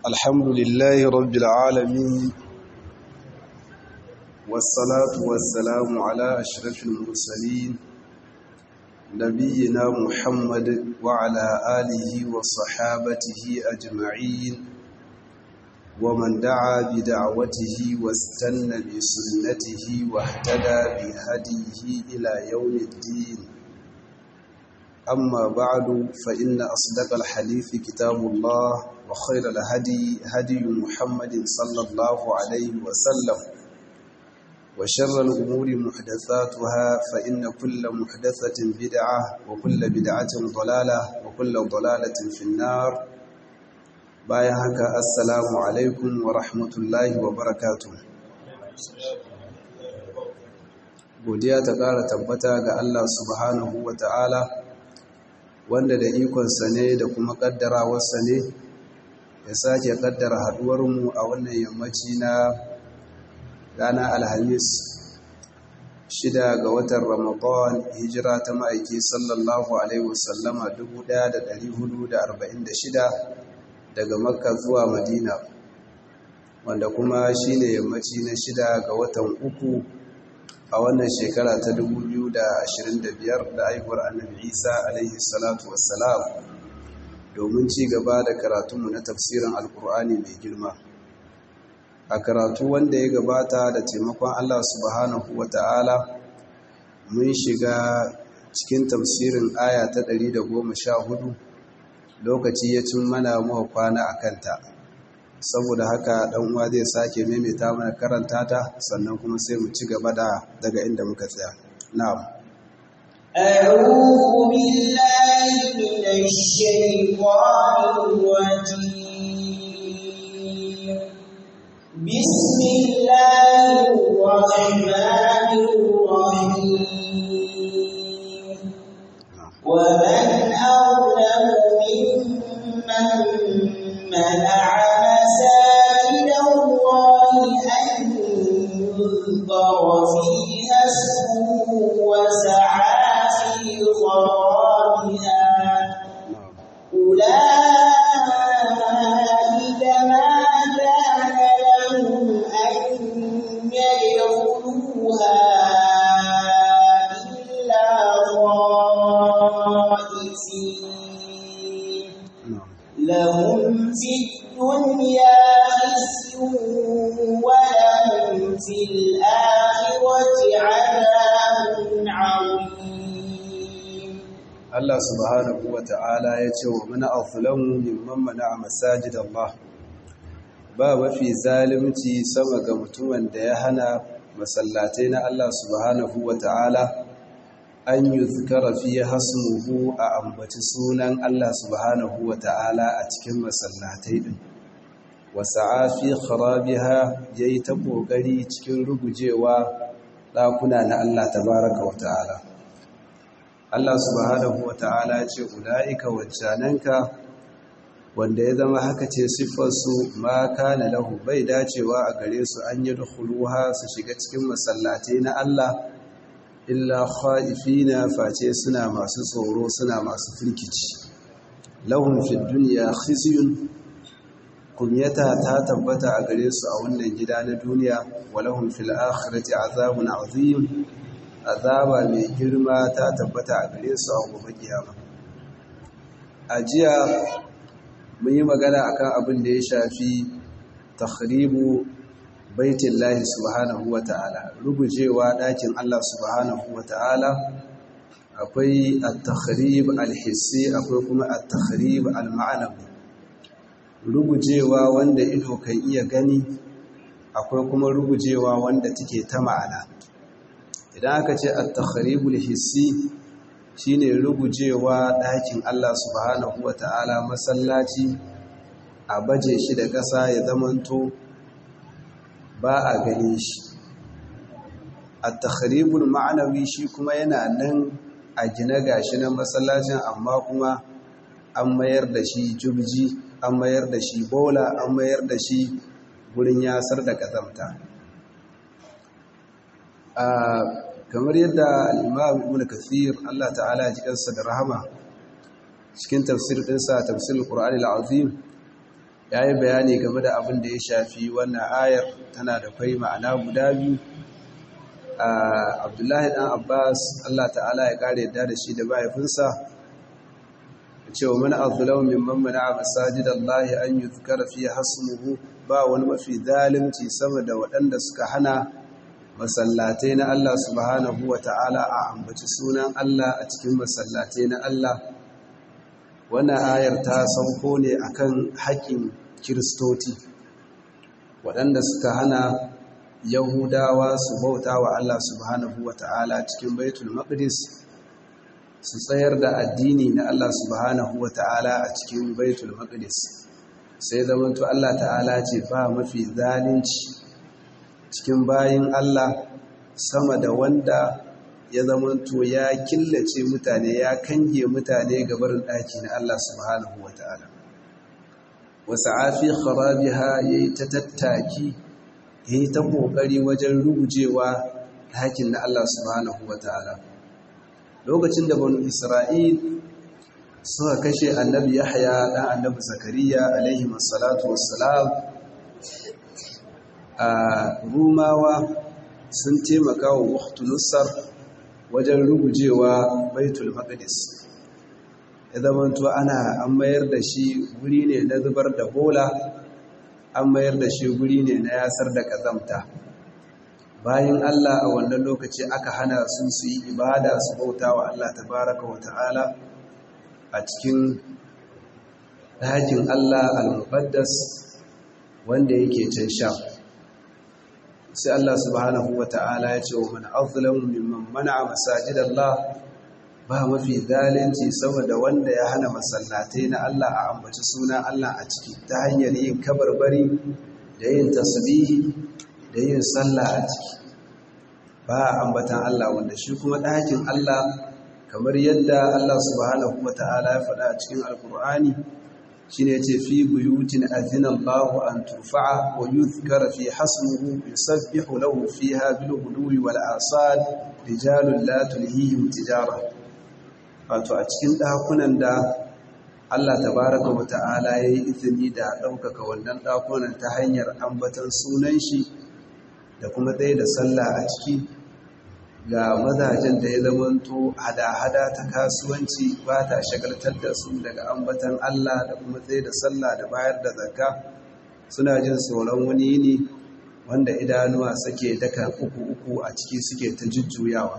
الحمد لله رب العالمين والصلاة والسلام على أشرف المرسلين نبينا محمد وعلى آله وصحابته أجمعين ومن دعا بدعوته واستنى بسنته واهتدى بهديه إلى يوم الدين أما بعد فإن أصدق الحديث كتاب الله وخير الهدي هدي محمد صلى الله عليه وسلم وشر الأمور محدثاتها فإن كل محدثة بدعة وكل بدعة ضلالة وكل ضلالة في النار bayan haka assalamu alaikum wa rahmatullahi wa barakatu godiya ta ƙara tabbata ga Allah subhanahu wa ta'ala wanda da ikonsa ne da kuma ƙaddarawarsa ne ya sake ƙaddara haɗuwarmu a wannan yammaci na rana alhamis shida ga watan ramadan hijira ta ma'aiki sallallahu alaihi wasallama 1446 daga makka zuwa madina wanda kuma shi ne yammaci na shida ga watan uku a wannan shekara ta 2025 da haihuwar annabi isa alaihi salatu wassalam domin ci gaba da karatunmu na tafsirin alkur'ani mai girma a karatu wanda ya gabata da taimakon allah subhanahu wa ta'ala mun shiga cikin tafsirin aya ta 114 lokaci ya cin mana muka kwana a kanta saboda haka dan uwa zai sake maimaita mana karanta ta sannan kuma sai mu ci gaba da daga inda muka tsaya na'am أعوذ بالله من الشيطان الرجيم بسم الله الرحمن الرحيم ومن أظلم ممن منع مساجد الله أن يذكر فيها اسمه وسعى في خرابها أولئك ما كان لهم أن يدخلوها إلا خائفين لهم في الدنيا خزي ولهم في الآخرة عذاب عظيم Allah subhanahu wa ta'ala ya ce wa mana azlamu mimman mana'a masajid Allah ba mafi zalunci sama ga mutumin da ya hana masallatai na Allah subhanahu wa ta'ala an yi zikara fiye hasmuhu a ambaci sunan Allah subhanahu wa ta'ala a cikin masallatai ɗin wasa afi kharabiha ya yi ta ƙoƙari cikin rugujewa ɗakuna na Allah tabaraka wa ta'ala Allah subhanahu wa ta'ala ce ula'ika waccananka wanda ya zama haka ce siffarsu ma kana lahu bai dacewa a gare su an yi dukuluha su shiga cikin masallatai na Allah illa khaifina face suna masu tsoro suna masu firkici lahum fid dunya khizyun kunyata ta tabbata a gare su a wannan gida na duniya wa lahum fil akhirati azabun azim azaba mai girma ta tabbata a gare su a gobe kiyama a jiya mun yi magana akan abin da ya shafi takhribu baitullahi subhanahu wata'ala rugujewa ɗakin Allah subhanahu wata'ala akwai at-takhrib al-hissi akwai kuma at-takhrib al-ma'nawi rugujewa wanda ido kan iya gani akwai kuma rugujewa wanda take ta ma'ana idan aka ce at-takhribul hissi shine rugujewa ɗakin Allah subhanahu wata'ala masallaci a baje shi da ƙasa ya zamanto ba a gane shi at-takhribul ma'anawi shi kuma yana nan a gina gashi na masallacin amma kuma an mayar da shi jubji an mayar da shi bola an mayar da shi gurin yasar da kazamta kamar yadda al-imam ibn kathir Allah ta'ala ya ji kansa da rahama cikin tafsir ɗinsa tafsir al-qur'ani al-azim ya yi bayani game da abin da ya shafi wannan ayar tana da kwai ma'ana guda biyu abdullahi ɗan abbas allah ta'ala ya ƙara yadda da shi da mahaifinsa cewa mana azulau min mammana a masajid allahi an yi zukara fiye hasmuhu ba wani mafi zalimci sama da waɗanda suka hana masallatai na allah subhanahu wa ta'ala a ambaci sunan allah a cikin masallatai na allah wannan ayar ta sauko ne akan haƙƙin kiristoti waɗanda suka hana yahudawa su bauta wa Allah subhanahu wa ta'ala cikin baitul maqdis su tsayar da addini na Allah subhanahu wa ta'ala a cikin baitul maqdis sai zamanto Allah ta'ala ce ba mafi zalunci cikin bayin Allah sama da wanda ya zamanto ya killace mutane ya kange mutane gabarin ɗaki na Allah subhanahu wa ta'ala wasu afi kharabiha ya yi ta tattaki ya yi ta ƙoƙari wajen rugujewa ɗakin na Allah subhanahu wa ta'ala lokacin da banu isra'il suka kashe annabi yahya ɗan annabi zakariya alaihi masalatu wassalam a rumawa sun taimaka wa waktu nusar wajen rugujewa baitul maqdis ya zamanto ana an mayar da shi guri ne na zubar da bola an mayar da shi guri ne na yasar da kazamta bayan Allah a wannan lokaci aka hana sun su yi ibada su bauta wa Allah tabaraka wa ta'ala a cikin ɗakin Allah al-muqaddas wanda yake can sha sai Allah subhanahu wa ta'ala ya ce wa man azlamu mimman mana'a masajidallah ba mafi zalunci saboda wanda ya hana masallatai na Allah a ambaci suna Allah a ciki ta hanyar yin kabarbari da yin tasbihi da yin sallah a ciki ba ambatan Allah wanda shi kuma ɗakin Allah kamar yadda Allah subhanahu wata'ala ya faɗa a cikin alkur'ani shine yace fi buyutin azina Allah an turfa'a wa yuzkara fi hasmuhu yusabbihu lahu fiha bil ghudwi wal asad rijalun la tulhihim tijara wato a cikin ɗakunan da Allah tabaraka wa ta'ala ya yi izini da ɗaukaka wannan ɗakunan ta hanyar ambatan sunan shi da kuma ɗaya da sallah a ciki ga mazajen da ya zamanto hada-hada ta kasuwanci ba ta shagaltar da su daga ambatan Allah da kuma tsaye da sallah da bayar da zakka suna jin tsoron wani yini wanda idanuwa suke daka uku-uku a ciki suke ta jujjuyawa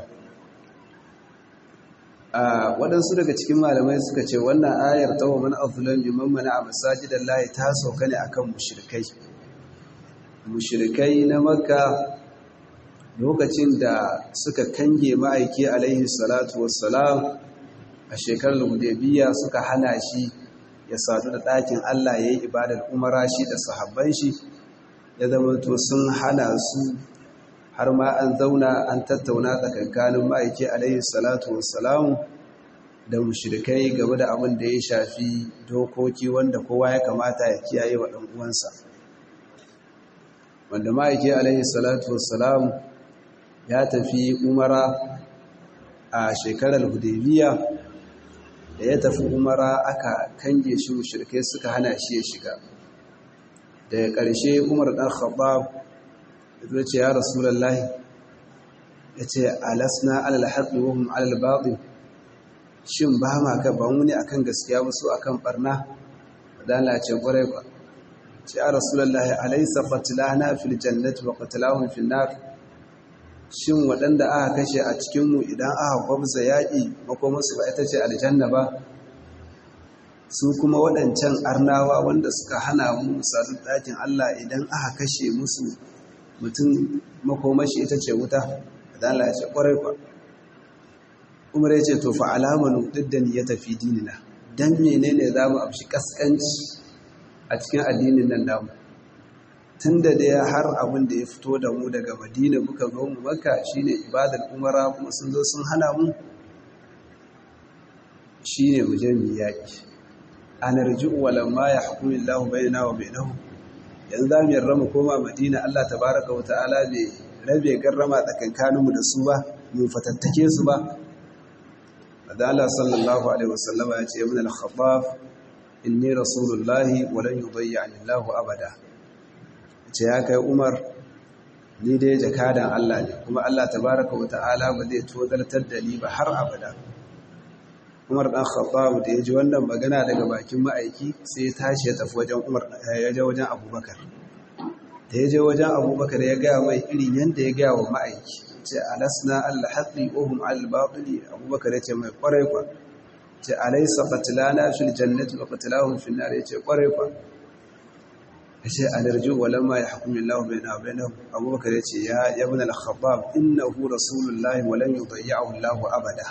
waɗansu daga cikin malamai suka ce wannan ayar ta wa mana azulan liman mana a masajidan layi ta sauka ne akan mushrikai mushrikai na makka lokacin da suka kange ma'aiki alaihi salatu wassalam a shekarar hudaybiya suka hana shi ya sadu da ɗakin Allah ya yi ibadar umara shi da sahabban shi ya zama to sun hana su har ma an zauna an tattauna tsakankanin ma'aiki alaihi salatu wassalam da mushrikai game da abin da ya shafi dokoki wanda kowa ya kamata ya kiyaye wa ɗan uwansa wanda ma'aiki alaihi salatu wassalam ya tafi umara a shekarar hudaybiya da ya tafi umara aka kange shi mushrikai suka hana shi ya shiga daga ƙarshe umar ɗan khattab ya ce ya rasulullahi ya ce alasna alal haqqi wa hum alal batil shin ba ma ka ba mu ne akan gaskiya wasu akan barna dan la ce kwarai kwa ce ya rasulullahi alaysa qatlana fil jannati wa qatlahum fil nar shin waɗanda aka kashe a cikinmu idan aka gwabza yaƙi makomarsu ba ita ce aljanna ba su kuma waɗancan arnawa wanda suka hana mu sadu ɗakin Allah idan aka kashe musu mutum makomashi ita ce wuta da Allah ya ce ƙwarai kwa umar ya ce to fa alamanu diddan ya tafi dinina dan menene za mu amshi kaskanci a cikin addinin nan namu tun da dai har abin da ya fito da mu daga madina muka zo mu maka shine ibadar umara kuma sun zo sun hana mu shine mu je mu yaki anarji'u walamma yahkumu Allahu bainana wa bainahum yanzu za mu yarda mu koma madina Allah tabaraka wa ta'ala bai rabe garrama tsakankanin mu da su ba mu fatattake su ba Allah sallallahu alaihi wasallama ya ce ibn al-khattab inni rasulullahi walan yudayyani Allahu abada ce ya kai Umar ni dai jakadan Allah ne kuma Allah tabaraka wa ta'ala ba zai tozartar da ni ba har abada Umar dan Khattab da ya ji wannan magana daga bakin ma'aiki sai ya tashi ya tafi wajen Umar ya je wajen Abubakar da ya je wajen Abubakar ya ga mai irin yanda ya ga wa ma'aiki ce alasna al-haqqi wa hum al-batili Abubakar ya ce mai kwarai kwa ce alaysa qatlana fil jannati wa qatlahum fil nar ya ce kwarai kwa ya ce alarju walamma yahkumu Allahu baina wa bainahum Abubakar ya ce ya ibn al-Khattab innahu rasulullahi wa lan yudayyi'ahu Allahu abada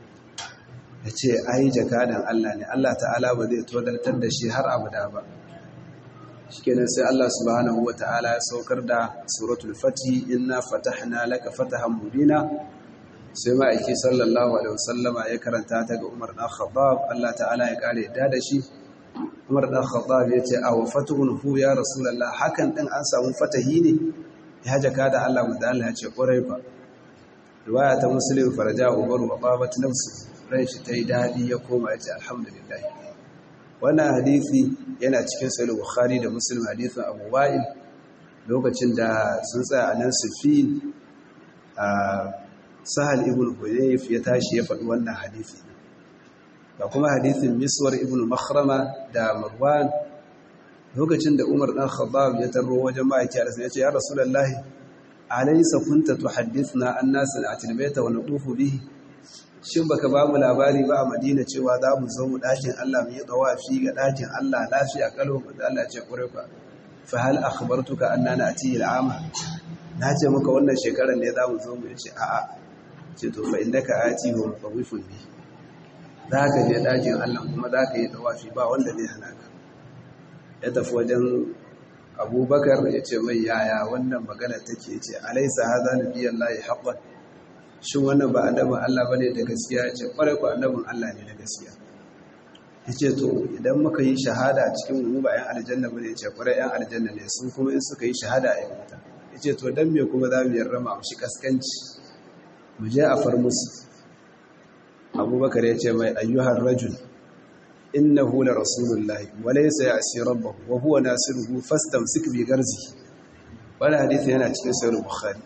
ya ce ai jakadan Allah ne Allah ta'ala ba zai todartar da shi har abada ba shikenan sai Allah subhanahu wa ta'ala ya saukar da suratul fati inna fatahna laka fatahan mubina sai ma'aiki sallallahu alaihi wasallama ya karanta ta ga Umar dan Khattab Allah ta'ala ya kare da da shi Umar dan Khattab ya ce aw fatuhun hu ya rasulullah hakan din an samu fatahi ne ya jakada Allah mu da Allah ya ce kwarai fa riwaya ta muslim faraja Umar wa babat nafsu ran shi ta yi daɗi ya koma ya ce alhamdulillah wannan hadisi yana cikin sahih bukhari da muslim hadisin abu wa'il lokacin da sun tsaya a nan sufin a sahal ibn huyayf ya tashi ya faɗi wannan hadisi da kuma hadisin miswar ibn makhrama da marwan lokacin da umar dan khattab ya tarro wajen ma'aiki ya ce ya rasulullahi alaysa kunta tuhaddithna an nasin atilbaita wa natufu bihi shin baka ba mu labari ba a madina cewa za mu zo mu ɗakin Allah mu yi tsawafi ga ɗakin Allah lafiya kalwa mu da Allah ce ƙure ka fa hal akhbartuka anna na'ti al'ama na ce maka wannan shekarar ne za mu zo mu ce a'a ce to fa innaka ati wa mutawifun bi za ka je ɗakin Allah kuma za ka yi tsawafi ba wanda zai hana ka ya tafi wajen abubakar ya ce mai yaya wannan magana take ce alaisa hadha nabiyallahi haqqan shin wannan ba annabin Allah ba ne da gaskiya ya ce ƙwarai ku annabin Allah ne da gaskiya ya ce to idan muka yi shahada a cikin mu ba 'yan aljanna ba ne ya ce ƙwarai 'yan aljanna ne sun kuma in suka yi shahada a wuta ya ce to don me kuma za mu yarda ma shi kaskanci mu je a far musu abubakar ya ce mai ayyuhar rajul innahu la rasulullahi wa laysa ya'si rabbahu wa huwa nasiruhu fastamsik bi garzi wannan hadisi yana cikin sahih bukhari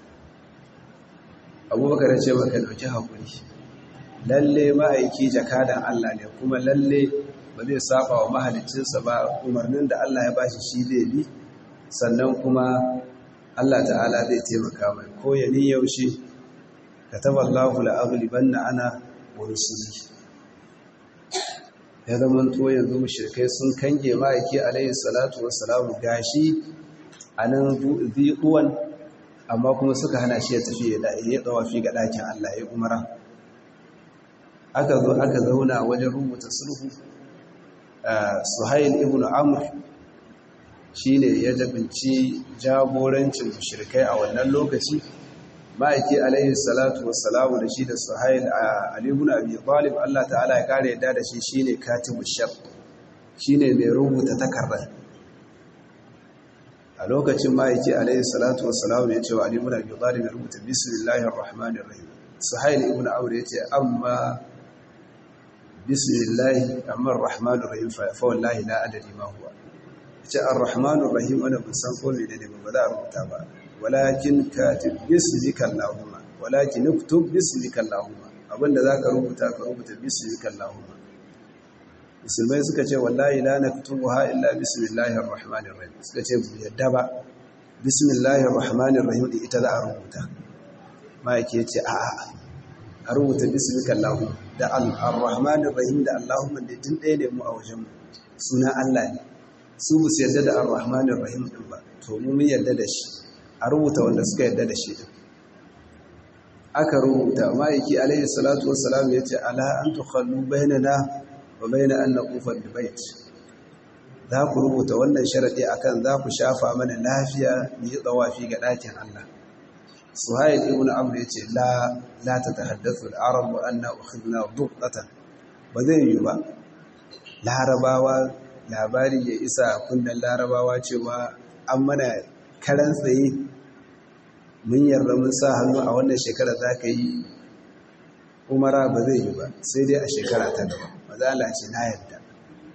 abubakar ce maka dauki haƙuri lalle ma'aiki jakadan Allah ne kuma lalle ba zai saba wa mahalicinsa ba umarnin da Allah ya bashi shi zai bi sannan kuma Allah ta'ala zai taimaka mai ko ya ni yaushe kataba Allahu la'aghlibanna ana wa rusuli ya zama to yanzu mushrikai sun kange ma'aiki alayhi salatu wassalamu gashi anan zuwan amma kuma suka hana shi ya tafi ya tsawafi ga ɗakin Allah ya umara aka zo aka zauna wajen rubuta sulhu suhail ibn amr shine ya jabinci jagorancin mushrikai a wannan lokaci ma'aiki alaihi salatu wassalamu da shi da suhail a ali ibn abi talib Allah ta'ala ya kare yadda da shi shine katibu shar shine mai rubuta takardar a lokacin ma'aiki alaihi salatu wassalamu ya ce wa ali ibn abi talib ya rubuta bismillahir rahmanir rahim suhail ibn amr ya ce amma bismillahi amma rahmanir rahim fa wallahi la adri ma huwa ce ar-rahmanir rahim ana ban san ko ne ne ba za a rubuta ba walakin katib bismika allahumma walakin uktub bismika allahumma abinda zaka rubuta ka rubuta bismika allahumma musulmai suka ce wallahi la naktubuha illa bismillahir rahmanir rahim suka ce bu yadda ba bismillahir rahmanir rahim din ita za a rubuta mai yake ce a'a a rubuta bismika allahumma da ar-rahmanir rahim da allahumma da din ɗaya ne mu a wajen suna Allah ne su bu su yadda da ar-rahmanir rahim din ba to mu mun yadda da shi a rubuta wanda suka yadda da shi din aka rubuta ma'aiki alaihi salatu wassalam ya ce ala an tukhallu bainana wa baina an naqufa bait za ku rubuta wannan sharadi akan za ku shafa mana lafiya mu yi tsawafi ga dakin Allah suhail ibn amr yace la la tatahaddathu al-arab wa anna ukhidna duqatan ba zai yi ba larabawa labari ya isa kunnan larabawa cewa an mana karan tsaye mun yarda mun sa hannu a wannan shekara za ka yi umara ba zai yi ba sai dai a shekara ta gaba mazala ce na yarda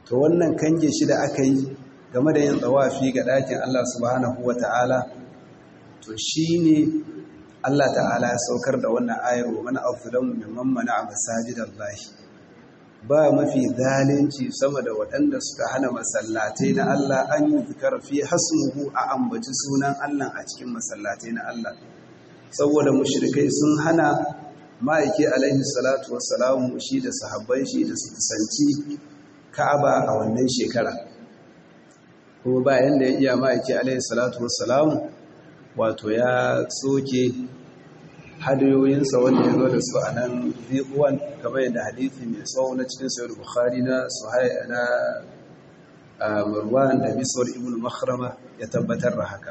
to wannan kange shi da aka yi game da yin tsawafi ga ɗakin Allah subhanahu wa ta'ala to shi ne Allah ta'ala ya saukar da wannan ayar wa mana afiran mimman mana a masajidan lahi ba mafi zalunci sama da waɗanda suka hana masallatai na Allah an yi zikar fi hasmuhu a ambaci sunan Allah a cikin masallatai na Allah saboda mushrikai sun hana ma'aiki alaihi salatu wassalamu shi da sahabban shi da su kusanci Ka'aba a wannan shekara kuma bayan da ya iya ma'aiki alaihi salatu wassalamu wato ya soke hadayoyinsa wanda ya zo da su a nan zikuwan kamar yadda hadithi mai tsawo na cikin sayar bukhari na suhaya na marwan da miswar ibn makhrama ya tabbatar da haka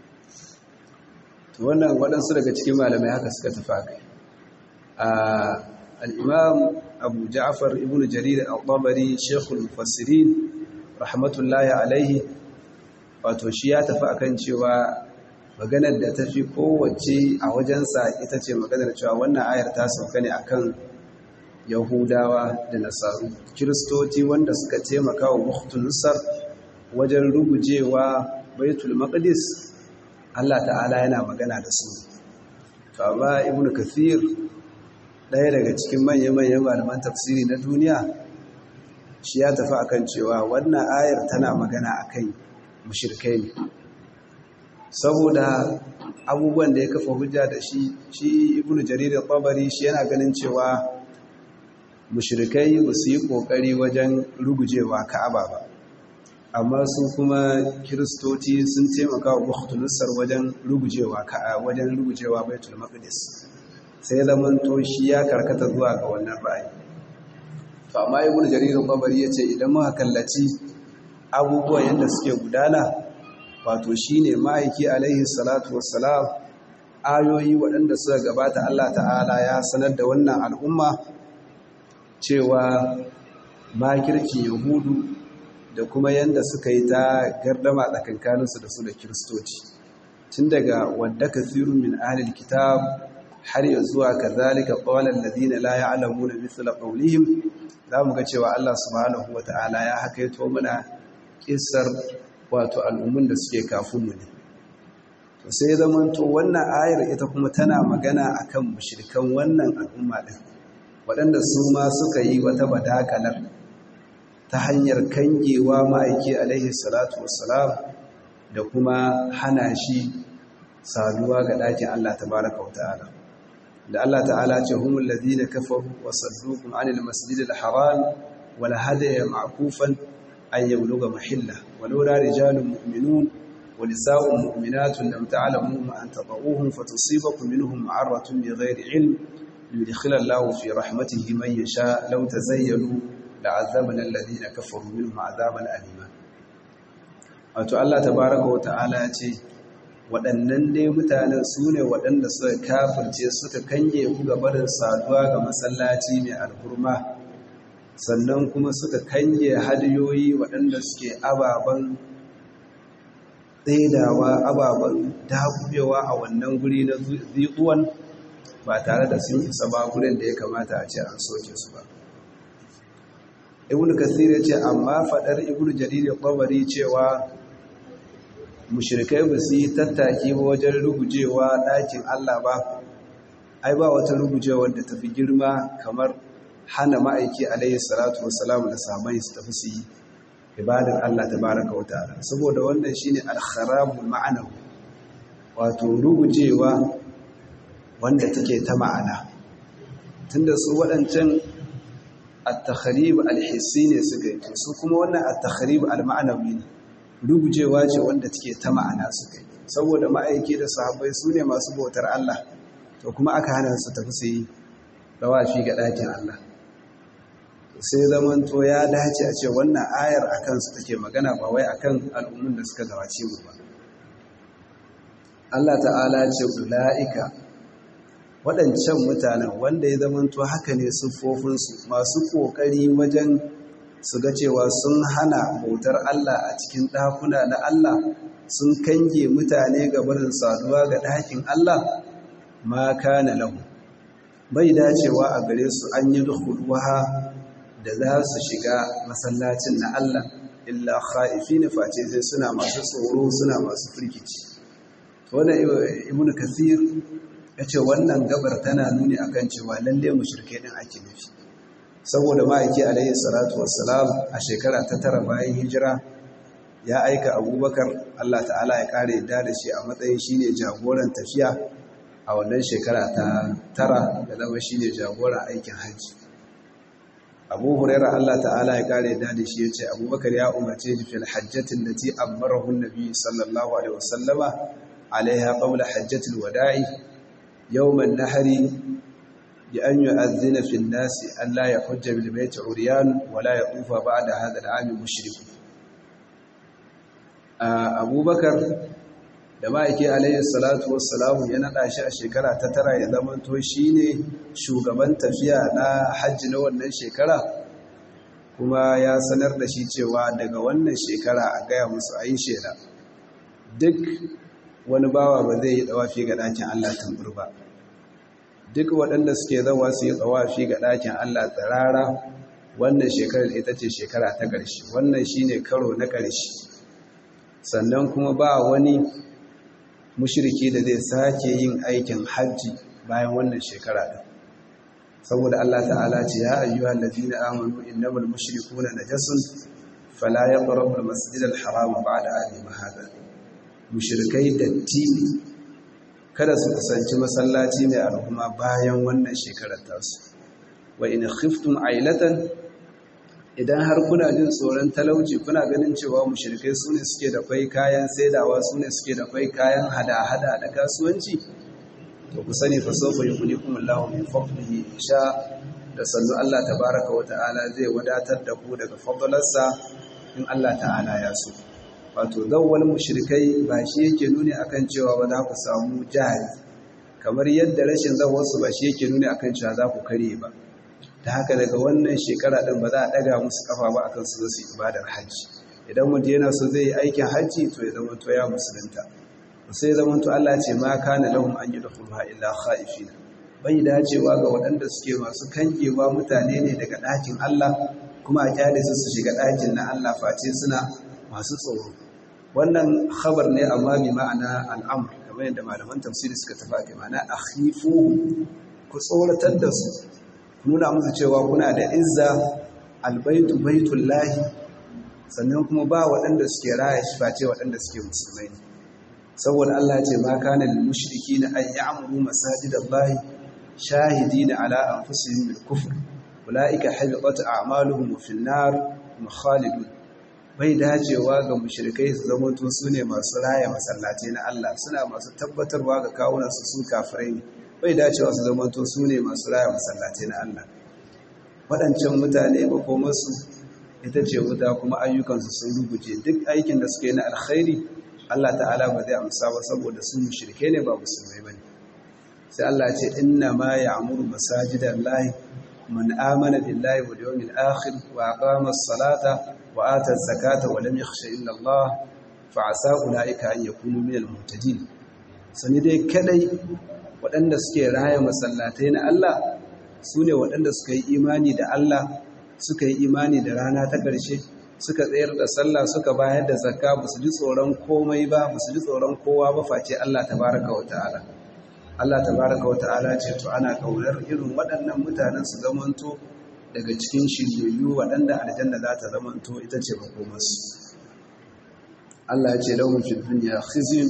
to wannan waɗansu daga cikin malamai haka suka tafi kai al'imam abu ja'far ibn jarir al-tabari shekul mufassirin rahmatullahi alaihi wato shi ya tafi akan cewa maganar da ta fi kowace a wajensa ita ce maganar cewa wannan ayar ta sauka ne akan yahudawa da nasaru kiristoci wanda suka taimaka wa mukhtulusar wajen rugujewa baitul maqdis Allah ta'ala yana magana da su to amma ibn kathir ɗaya daga cikin manya-manyan malaman tafsiri na duniya shi ya tafi akan cewa wannan ayar tana magana akan mushrikai ne saboda abubuwan da ya kafa hujja da shi shi ibnu jarir al-tabari shi yana ganin cewa mushrikai ba su yi kokari wajen rugujewa ka'aba ba amma su kuma kiristoci sun taimaka wa bukhtulusar wajen rugujewa ka'a wajen rugujewa baitul maqdis sai zaman to shi ya karkata zuwa ga wannan ra'ayi to amma ibnu jarir al-tabari yace idan muka kallaci abubuwan yadda suke gudana wato shi ne ma'aiki alaihi salatu wassalam ayoyi waɗanda suka gabata Allah ta'ala ya sanar da wannan al'umma cewa makirkin yahudu da kuma yadda suka yi ta gardama tsakankaninsu da su da kiristoci tun daga wadda kasirun min ahlil kitab har ya zuwa kazalika qawlan ladina la ya'lamuna mithla qawlihim zamu ga cewa Allah subhanahu wata'ala ya hakaito mana kissar wato al'ummun da suke kafinmu ne to sai zamanto wannan ayar ita kuma tana magana akan mushrikan wannan al'umma din waɗanda su ma suka yi wata badakalar ta hanyar kangewa ma'aiki alaihi salatu wassalam da kuma hana shi saduwa ga ɗakin Allah tabaraka wa ta'ala da Allah ta'ala ce humul ladina kafaru wa sadduqum anil masjidil haram wal hadaya ma'kufan أن يبلغ محله ولولا رجال مؤمنون ونساء مؤمنات لم تعلموهم أن تضعوهم فتصيبكم منهم معرة بغير علم ليدخل الله في رحمته من يشاء لو تزيلوا لعذبنا الذين كفروا منهم عذابا أليما wato Allah tabaraka wa ta'ala ya ce waɗannan dai mutanen su ne waɗanda suka kafirce suka kange ku ga barin saduwa ga masallaci mai alhurma sannan kuma suka kange hadiyoyi waɗanda suke ababen tsaidawa ababen dabubewa a wannan guri na ziƙuwan ba tare da sun isa ba gurin da ya kamata a ce an soke su ba ibn kasir ya ce amma faɗar ibn jarir ƙwabari cewa mushrikai ba su yi tattaki ba wajen rugujewa ɗakin allah ba ai ba wata rugujewar da tafi girma kamar hana ma'aiki alayhi salatu wassalamu da sahabbai su tafi su yi ibadar Allah tabaraka wa ta'ala saboda wannan shine al-kharabul ma'anawi wato rugujewa wanda take ta ma'ana tunda su waɗancan at-takhrib al-hissi ne suka yi su kuma wannan at-takhrib al-ma'anawi ne rugujewa ce wanda take ta ma'ana suka yi saboda ma'aiki da sahabbai su ne masu bautar Allah to kuma aka hana su tafi su yi rawafi ga ɗakin Allah sai zamanto ya dace a ce wannan ayar a kansu take magana ba wai akan al'ummun da suka gabace mu ba Allah ta'ala ce ula'ika waɗancan mutanen wanda ya zamanto haka ne siffofinsu masu ƙoƙari wajen su ga cewa sun hana bautar Allah a cikin ɗakuna na Allah sun kange mutane ga barin saduwa ga ɗakin Allah ma kana lahu bai dacewa a gare su an yi dukuluwa da za su shiga masallacin na Allah illa kha'ifina face sai suna masu tsoro suna masu firkici wannan ibnu kathir yace wannan gabar tana nuni akan cewa lalle mushrike din ake nufi saboda ma'aiki alaihi salatu wassalam a shekara ta tara bayan hijira ya aika abubakar Allah ta'ala ya kare yadda da shi a matsayin shine jagoran tafiya a wannan shekara ta tara da zama shine jagoran aikin hajji abu huraira Allah ta'ala ya kare yadda da shi ya ce abubakar ya umarce shi fil hajjatin da ti ammarahu nabi sallallahu alaihi wasallama alaiha qabla hajjatil wada'i yawman nahari بأن يؤذن في الناس أن لا يحج بالبيت عريان ولا يطوف بعد هذا العام مشرك أبو بكر da ma'aiki alayhi salatu wassalamu ya naɗa shi a shekara ta tara ya zamanto shi ne shugaban tafiya na hajji na wannan shekara kuma ya sanar da shi cewa daga wannan shekara a gaya musu a yi shela duk wani bawa ba zai yi ɗawafi ga ɗakin Allah tambur ba duk waɗanda suke zawa su yi tsawafi ga ɗakin Allah tsirara wannan shekarar ita ce shekara ta ƙarshe wannan shi ne karo na ƙarshe sannan kuma ba wani mushiriki da zai sake yin aikin hajji bayan wannan shekara ɗin saboda Allah ta'ala ce ya ayyuhal ladina amanu innamal mushrikuna najasun fala yaqrabu al-masjidal harama ba'da amihim hadha mushrikai datti kada su kusanci masallaci mai al'umma bayan wannan shekarar tasu wa in khiftum ailatan idan har kuna jin tsoron talauci kuna ganin cewa mushrikai su ne suke da kwai kayan saidawa su ne suke da kwai kayan hada-hada da kasuwanci to ku sani fa sofa yughnikum Allahu min fadlihi insha da sannu Allah tabaraka wa ta'ala zai wadatar da ku daga fadlarsa in Allah ta'ala ya so wato zawwal mushrikai ba shi yake nuni akan cewa ba za ku samu jahili kamar yadda rashin zawwarsu ba shi yake nuni akan cewa za ku kare ba ta haka daga wannan shekara din ba za a daga musu kafa ba akan su su ibadar hajji idan mutum yana so zai yi aikin hajji to ya zama to ya musulunta sai zama to Allah ce ma kana lahum an yadkhuluha illa khaifina bai dacewa ga waɗanda suke masu kangewa mutane ne daga ɗakin Allah kuma a kyale su su shiga ɗakin na Allah face suna masu tsoro wannan khabar ne amma bi ma'ana al'amr kamar yadda malaman tafsiri suka tafi a ma'ana akhifu ku tsoratar da su nuna musu cewa kuna da izza albaitu baitullahi sannan kuma ba waɗanda suke raya shi face waɗanda suke musulmai ne saboda Allah ce ma kana lil mushrikina an ya'muru masajidallahi shahidina ala anfusihim bil kufr ulaika habitat a'maluhum fil nar khalidun bai dacewa ga mushrikai su zamanto su ne masu raya masallatai na Allah suna masu tabbatarwa ga kawunansu su kafirai ne bai dacewa su zamanto su ne masu raya masallatai na Allah waɗancan mutane makomarsu ita ce wuta kuma ayyukansu sun ruguje duk aikin da suka yi na alkhairi Allah ta'ala ba zai amsa ba saboda su mushrike ne ba musulmai bane sai Allah ce inna ma ya'muru masajidan lahi man amana billahi wal yawmil akhir wa aqama as-salata wa ata az-zakata wa lam yakhsha illa Allah fa asa ulaika an yakunu minal muhtadin sani dai kadai waɗanda suke raya masallatai na Allah su ne waɗanda suka yi imani da Allah suka yi imani da rana ta ƙarshe suka tsayar da sallah suka bayar da zakka ba su ji tsoron komai ba ba su ji tsoron kowa ba face Allah tabaraka wa ta'ala Allah tabaraka wa ta'ala ce to ana kaunar irin waɗannan mutanen su zamanto daga cikin shiryayyu waɗanda aljanna za ta zamanto ita ce makomarsu Allah ya ce lahum fid dunya khizyun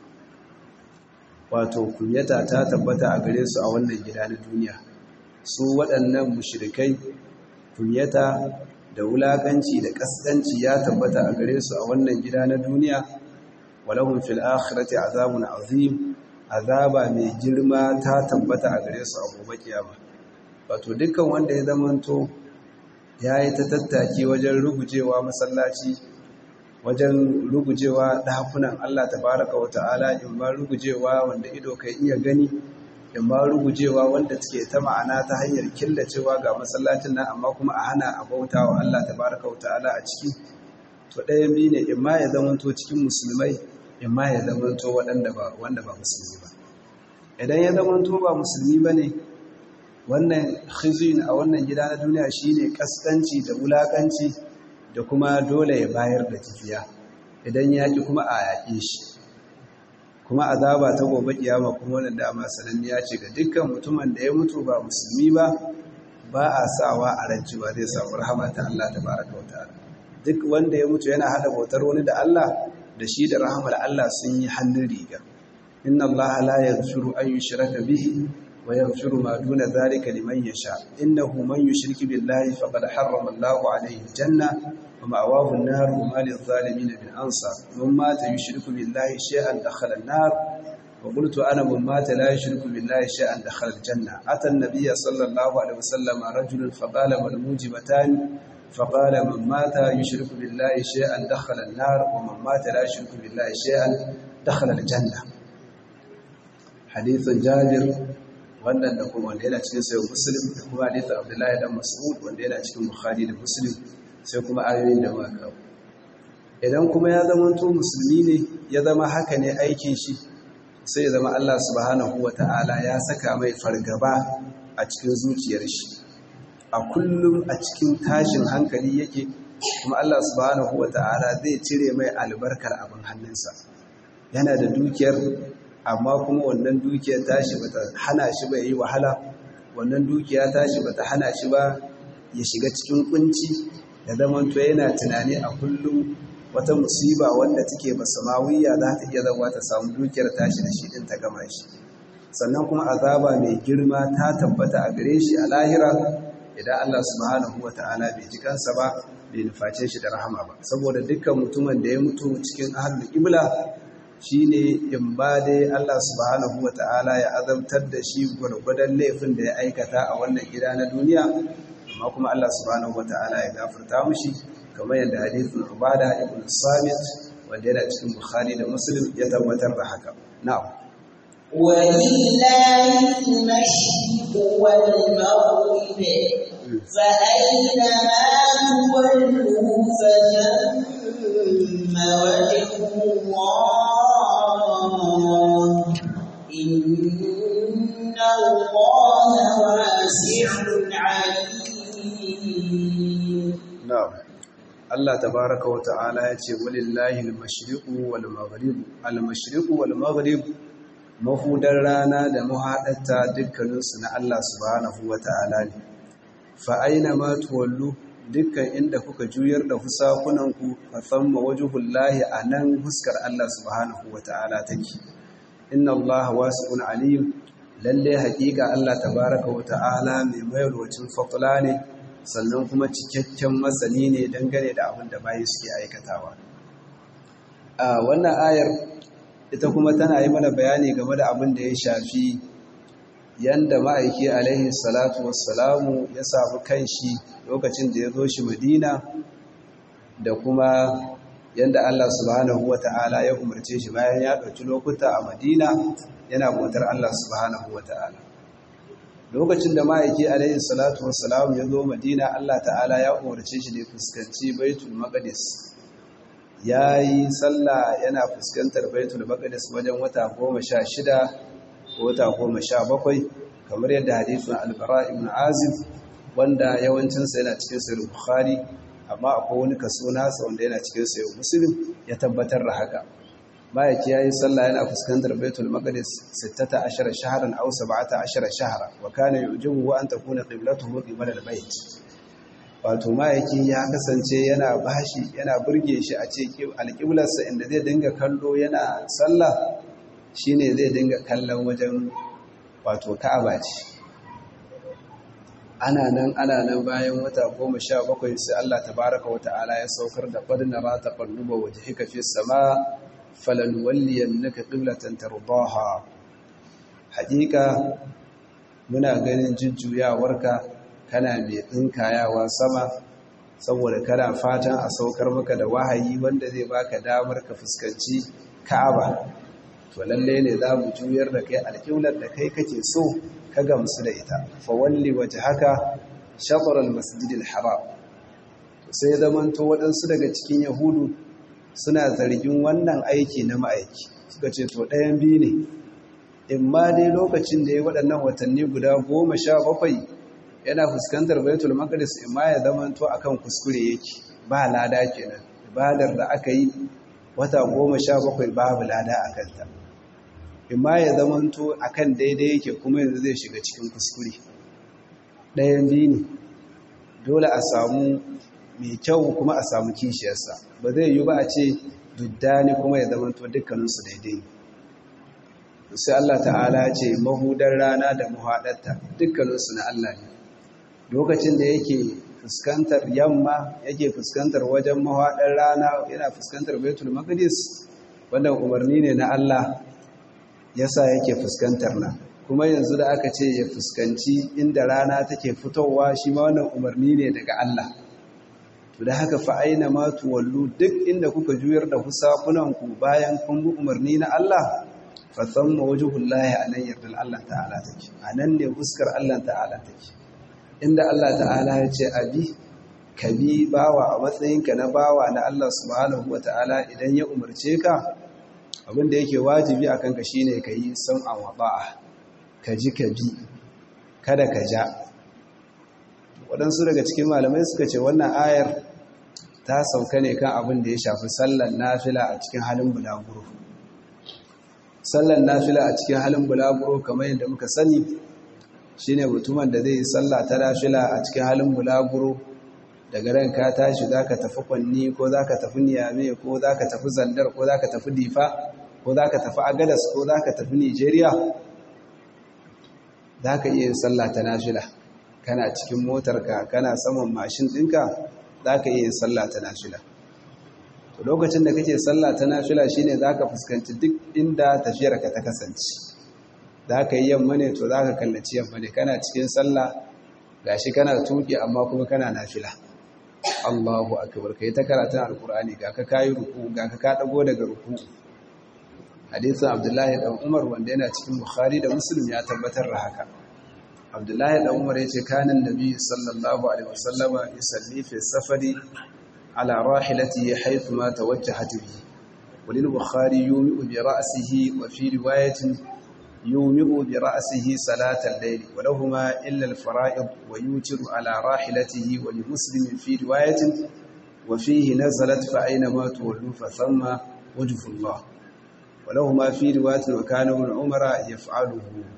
wato kunyata ta tabbata a gare su a wannan gida na duniya su waɗannan mushrikai kunyata da wulakanci da kaskanci ya tabbata a gare su a wannan gida na duniya walahum fil akhirati azabun azim azaba mai girma ta tabbata a gare su a gobe kiyama wato dukkan wanda ya zamanto yayi ta tattaki wajen rugujewa masallaci wajen rugujewa dakunan Allah tabaraka wa ta'ala in ma rugujewa wanda ido kai iya gani in ma rugujewa wanda take ta ma'ana ta hanyar killacewa ga masallacin nan amma kuma a hana a bauta wa Allah tabaraka wa ta'ala a ciki to ɗayan biyu ne in ma ya zamanto cikin musulmai in ma ya zamanto waɗanda ba wanda ba musulmi ba idan ya zamanto ba musulmi ba ne wannan khizin a wannan gida na duniya shine kaskanci da wulakanci da kuma dole ya bayar da jifiya idan ya ki kuma a yaƙe shi kuma azaba ta gobe kiyama kuma wannan dama sananniya ce ga dukkan mutumin da ya mutu ba musulmi ba ba a sawa a ranci ba zai samu rahama ta Allah tabaraka wa ta'ala duk wanda ya mutu yana hada bautar wani da Allah da shi da rahamar Allah sun yi hannun riga inna Allah la yaghfiru an yushraka bihi wa yaghfiru ma duna dhalika liman yasha innahu man yushrik billahi faqad harrama Allahu alayhi janna wa ma'wahu an-nar wa ma lil-zalimin min ansar man mata yushriku billahi shay'an dakhala an-nar wa qultu ana man mata la yushriku billahi shay'an dakhala al-janna ata an-nabiy sallallahu alayhi wa sallam rajulun faqala mal mujibatan فقال من مات يشرك بالله شيئا دخل النار ومن مات لا يشرك بالله شيئا دخل الجنة حديث جابر wannan da kuma wanda yana cikin sayo muslim da kuma hadithin abdullahi dan mas'ud wanda yana cikin bukhari da muslim sai kuma ayoyin da muka kawo idan kuma ya zama to musulmi ne ya zama haka ne aikin shi sai ya zama Allah subhanahu wata'ala ya saka mai fargaba a cikin zuciyar shi a kullum a cikin tashin hankali yake kuma Allah subhanahu wata'ala zai cire mai albarkar abin hannunsa yana da dukiyar amma kuma wannan dukiyar tashi bata hana shi ba yi wahala wannan dukiya tashi bata hana shi ba ya shiga cikin kunci da zamanto yana tunani a kullum wata musiba wanda take basamawiya za ta iya zama ta samu dukiyar tashi da shi din ta gama shi sannan kuma azaba mai girma ta tabbata a gare shi a lahira idan Allah subhanahu wata'ala bai ji kansa ba bai nuface shi da rahama ba saboda dukkan mutumin da ya mutu cikin ahlul qibla shine in ba dai Allah subhanahu wata'ala ya azabtar da shi gwargwadon laifin da ya aikata a wannan gida na duniya amma kuma Allah subhanahu wata'ala ya gafarta mushi kamar yadda hadithin Ubada ibn Samit wanda yana cikin Bukhari da Muslim ya tabbatar da haka na'am ولله المشرق والمغرب فأينما تولوا فثم وجه الله إن الله واسع عليم na'am Allah tabaraka wa ta'ala ya ce walillahi al-mashriqu wal maghrib al-mashriqu wal maghrib mahudar rana da mahaɗarta dukkaninsu na Allah subhanahu wa ta'ala ne fa'aina ma tuwallu dukkan inda kuka juyar da fusakunanku a tsamma wajuhullahi a nan huskar Allah subhanahu wa ta'ala take inna Allah wasu'un alim lalle haƙiƙa Allah tabaraka wa ta'ala mai mayarwacin fatula ne sannan kuma cikakken masani ne dangane da abin da bayi suke aikatawa a wannan ayar ita kuma tana yi mana bayani game da abin da ya shafi yanda ma'aiki alaihi salatu wassalamu ya samu kanshi lokacin da ya zo shi madina da kuma yanda Allah subhanahu wa ta'ala ya umarce shi bayan ya ɗauki lokuta a madina yana bautar Allah subhanahu wa ta'ala lokacin da ma'aiki alaihi salatu wassalamu ya zo madina Allah ta'ala ya umarce shi ne fuskanci baitul maqdis ya yi sallah yana fuskantar baitul maqdis wajen wata goma sha shida ko wata goma sha bakwai kamar yadda hadithun albara ibn azib wanda yawancinsa yana cikin sayar bukhari amma akwai wani kaso nasa wanda yana cikin sayar muslim ya tabbatar da haka ma'aiki ya yi sallah yana fuskantar baitul maqdis 16 shahran aw 17 shahra wa kana yujibu wa an takuna qiblatuhu qibla al-bayt wato ma'aiki ya kasance yana bashi yana burge shi a ce alƙiblarsa inda zai dinga kallo yana sallah shine zai dinga kallon wajen wato ka'aba ce ana nan ana nan bayan wata goma sha bakwai sai Allah tabaraka wa ta'ala ya saukar da qad nara taqalluba wajhika fi sama falanwalliyannaka qiblatan tardaha haƙiƙa muna ganin jujjuyawarka kana mai tsinkayawa sama saboda kana fatan a saukar maka da wahayi wanda zai baka damar ka fuskanci Ka'aba to lalle ne za mu juyar da kai alƙiblar da kai kake so ka gamsu da ita fa walli wajhaka shatr al-masjid al-haram sai zamanto waɗansu daga cikin yahudu suna zargin wannan aiki na ma'aiki suka ce to ɗayan biyu ne in ma dai lokacin da ya waɗannan watanni guda goma sha bakwai yana fuskantar baitul maqdis in ma ya zamanto akan kuskure yake ba lada kenan ibadar da aka yi wata goma sha bakwai babu lada a kanta in ma ya zamanto akan daidai yake kuma yanzu zai shiga cikin kuskure ɗayan biyu ne dole a samu mai kyau kuma a samu kishiyarsa ba zai yi ba a ce duddani kuma ya zamanto dukkaninsu daidai sai Allah ta'ala ce mahudar rana da muhaɗarta dukkaninsu na Allah ne lokacin da yake fuskantar yamma yake fuskantar wajen mahaɗar rana yana fuskantar baitul maqdis wannan umarni ne na Allah yasa yake fuskantar na kuma yanzu da aka ce ya fuskanci inda rana take fitowa shi ma wannan umarni ne daga Allah to da haka fa aina ma tuwallu duk inda kuka juyar da ku bayan kun bi umarni na Allah fa thamma wajhullahi anan yardal Allah ta'ala take anan ne fuskar Allah ta'ala take inda Allah ta'ala ya ce abi ka bi bawa a matsayinka na bawa na Allah subhanahu wata'ala idan ya umarce ka abinda yake wajibi akan ka shine ka yi sam'a wa ba'a ka ji ka bi kada ka ja waɗansu daga cikin malamai suka ce wannan ayar ta sauka ne kan abin da ya shafi sallan nafila a cikin halin bulaguro sallan nafila a cikin halin bulaguro kamar yadda muka sani shine mutumin da zai yi sallah ta nafila a cikin halin bulaguro daga ran ka tashi zaka tafi kwanni ko zaka tafi niyame ko zaka tafi zandar ko zaka tafi difa ko zaka tafi agadas ko zaka tafi nigeria zaka iya yin sallah ta nafila kana cikin motarka kana saman mashin ɗinka za ka iya sallah ta nafila to lokacin da kake sallah ta nafila shine za ka fuskanci duk inda tafiyarka ta kasance za ka yi yamma ne to za ka kallaci yamma ne kana cikin sallah gashi kana tuki amma kuma kana nafila Allahu akbar kai ta karatun alkur'ani ga ka kayi ruku ga ka ka dago daga ruku hadisin Abdullahi dan Umar wanda yana cikin Bukhari da Muslim ya tabbatar da haka abdullahi da umar ya ce kanin nabi sallallahu alaihi wasallama yusalli fi safari ala rahilati haythu ma tawajjahat bihi walil bukhari yumi'u bi ra'sihi wa fi riwayatin yumi'u bi ra'sihi salat al-layl wa lahumā illa al-farā'id wa yutiru ala rahilatihi wa li muslim fi riwayatin wa fihi nazalat fa ayna ma tuwallu fa thamma wajhu Allah wa lahumā fi riwayatin wa kana ibn umara yaf'aluhu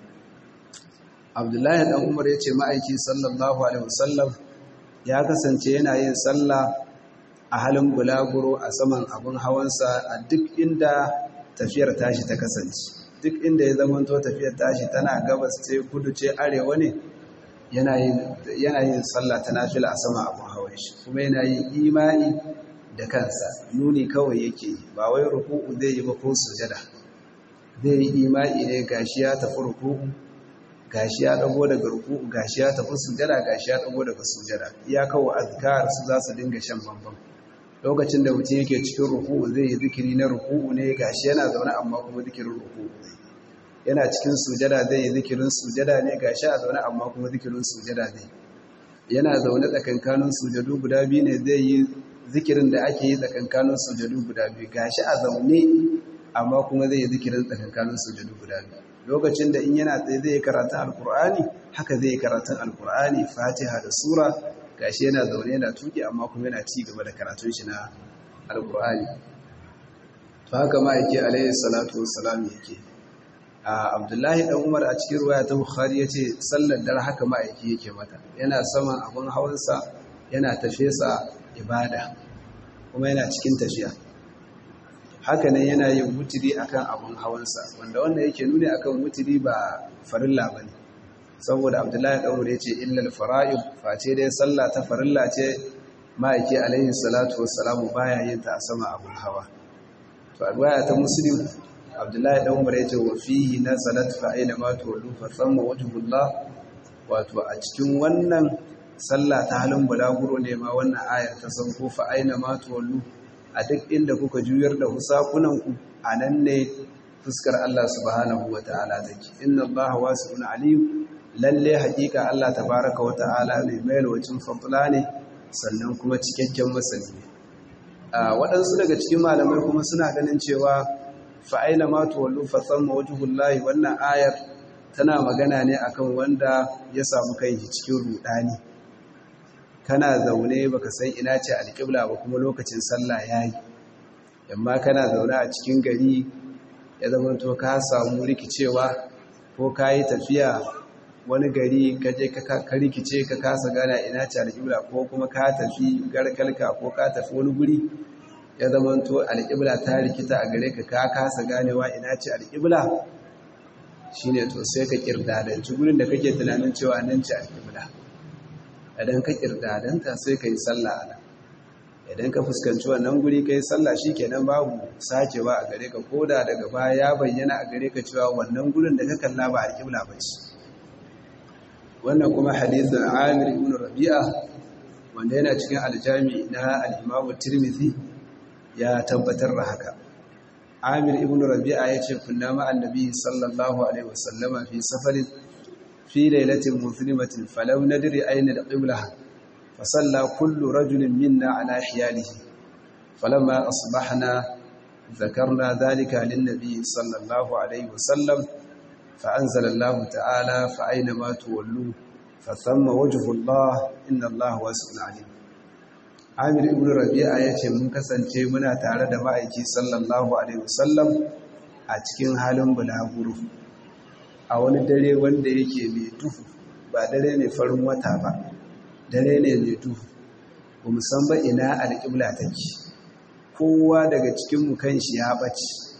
abdullahi dan umar ya ce ma'aiki sallallahu alaihi wasallam ya kasance yana yin sallah a halin bulaguro a saman abin hawansa a duk inda tafiyar tashi ta kasance duk inda ya zamanto tafiyar tashi tana gabas ce kudu ce arewa ne yana yin sallah ta nafila a saman abin hawan shi kuma yana yin imani da kansa nuni kawai yake ba wai ruku'u zai yi ba ko sujada zai yi imani ne gashi ya tafi ruku'u gashi ya dago daga ruku'u gashi ya tafi sujada gashi ya dago daga sujada iya kawo azkar su za su dinga shan bambam lokacin da mutum yake cikin ruku'u zai yi zikiri na ruku'u ne gashi yana zaune amma kuma zikirin ruku'u ne yana cikin sujada zai yi zikirin sujada ne gashi a zaune amma kuma zikirin sujada ne yana zaune tsakankanin sujadu guda biyu ne zai yi zikirin da ake yi tsakankanin sujadu guda biyu gashi a zaune amma kuma zai yi zikirin tsakankanin sujadu guda biyu lokacin da in yana tsaye zai karatun alkur'ani haka zai karatun alkur'ani fatiha da sura gashi yana zaune yana tuki amma kuma yana ci gaba da karatun shi na alkur'ani to haka ma yake alayhi salatu wassalam yake a abdullahi dan umar a cikin ruwaya ta bukhari yace sallar dare haka ma yake yake mata yana saman abun hawansa yana tafesa ibada kuma yana cikin tafiya haka nan yana yin wutiri akan abun hawansa wanda wanda yake nuni akan wutiri ba farilla bane saboda abdullahi dan umar yace illal fara'id face dai sallah ta farilla ce ma'aiki alaihi salatu wassalamu baya yin ta a sama abun hawa to alwaya ta muslim abdullahi dan umar yace wa fihi nazalat fa aina ma tuwallu fa thamma wajhullah wato a cikin wannan sallah ta halin bulaguro ne ma wannan ayar ta sauko fa aina ma tuwallu a duk inda kuka juyar da husakunanku a nan ne fuskar Allah subhanahu wa ta'ala take inna Allah wasi'un alim lalle haƙiƙa Allah tabaraka wa ta'ala ne mai lwacin fadla ne sannan kuma cikakken masani ne waɗansu daga cikin malamai kuma suna ganin cewa fa aina ma tuwallu fa thamma wajhullahi wannan ayar tana magana ne akan wanda ya samu kai cikin rudani kana zaune baka san ina ce alƙibla ba kuma lokacin sallah yayi amma kana zaune a cikin gari ya zama to ka samu rikicewa ko ka yi tafiya wani gari ka je ka rikice ka kasa gana ina ce alƙibla ko kuma ka tafi garkalka ko ka tafi wani guri ya zama to alƙibla ta rikita a gare ka ka kasa ganewa ina ce alƙibla shine to sai ka kirdadanci gurin da kake tunanin cewa nan ce alƙibla idan ka kirdadanta sai ka yi sallah a nan idan ka fuskanci wannan guri ka yi sallah shi kenan babu sakewa a gare ka koda daga baya ya bayyana a gare ka cewa wannan gurin da ka kalla ba alƙibla ba ce wannan kuma hadithin amir ibn rabi'a wanda yana cikin aljami na al-imam tirmidhi ya tabbatar da haka amir ibn rabi'a ya ce kunna ma annabi sallallahu alaihi wasallama fi safarin fi lailatin muslimatin falau nadri ayna al-qibla فصلى كل رجل منا على حياله فلما أصبحنا ذكرنا ذلك للنبي صلى الله عليه وسلم فأنزل الله تعالى فأينما تولوا فثم وجه الله إن الله واسع عليم Amir ibn Rabi'a yace mun kasance muna tare da ma'aiki sallallahu alaihi wasallam a cikin halin bulaguro a wani dare wanda yake mai duhu ba dare mai farin wata ba dare ne mai duhu ba san ba ina alƙibla take kowa daga cikinmu kan shi ya ɓace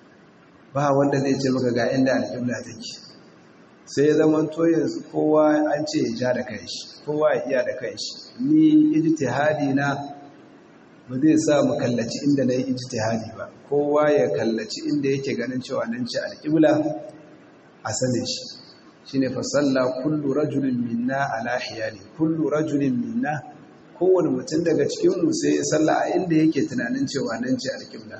ba wanda zai ce maka ga inda alƙibla take sai zaman to yanzu kowa an ce ya ja da kanshi kowa ya iya da kanshi ni ijtihadi na ba zai sa mu kallaci inda na yi ijtihadi ba kowa ya kallaci inda yake ganin cewa nan ce alƙibla a sanin shi shine fa salla kullu rajulin minna ala hiyali kullu rajulin minna kowane mutum daga cikin mu sai ya salla a inda yake tunanin cewa nan ce alƙibla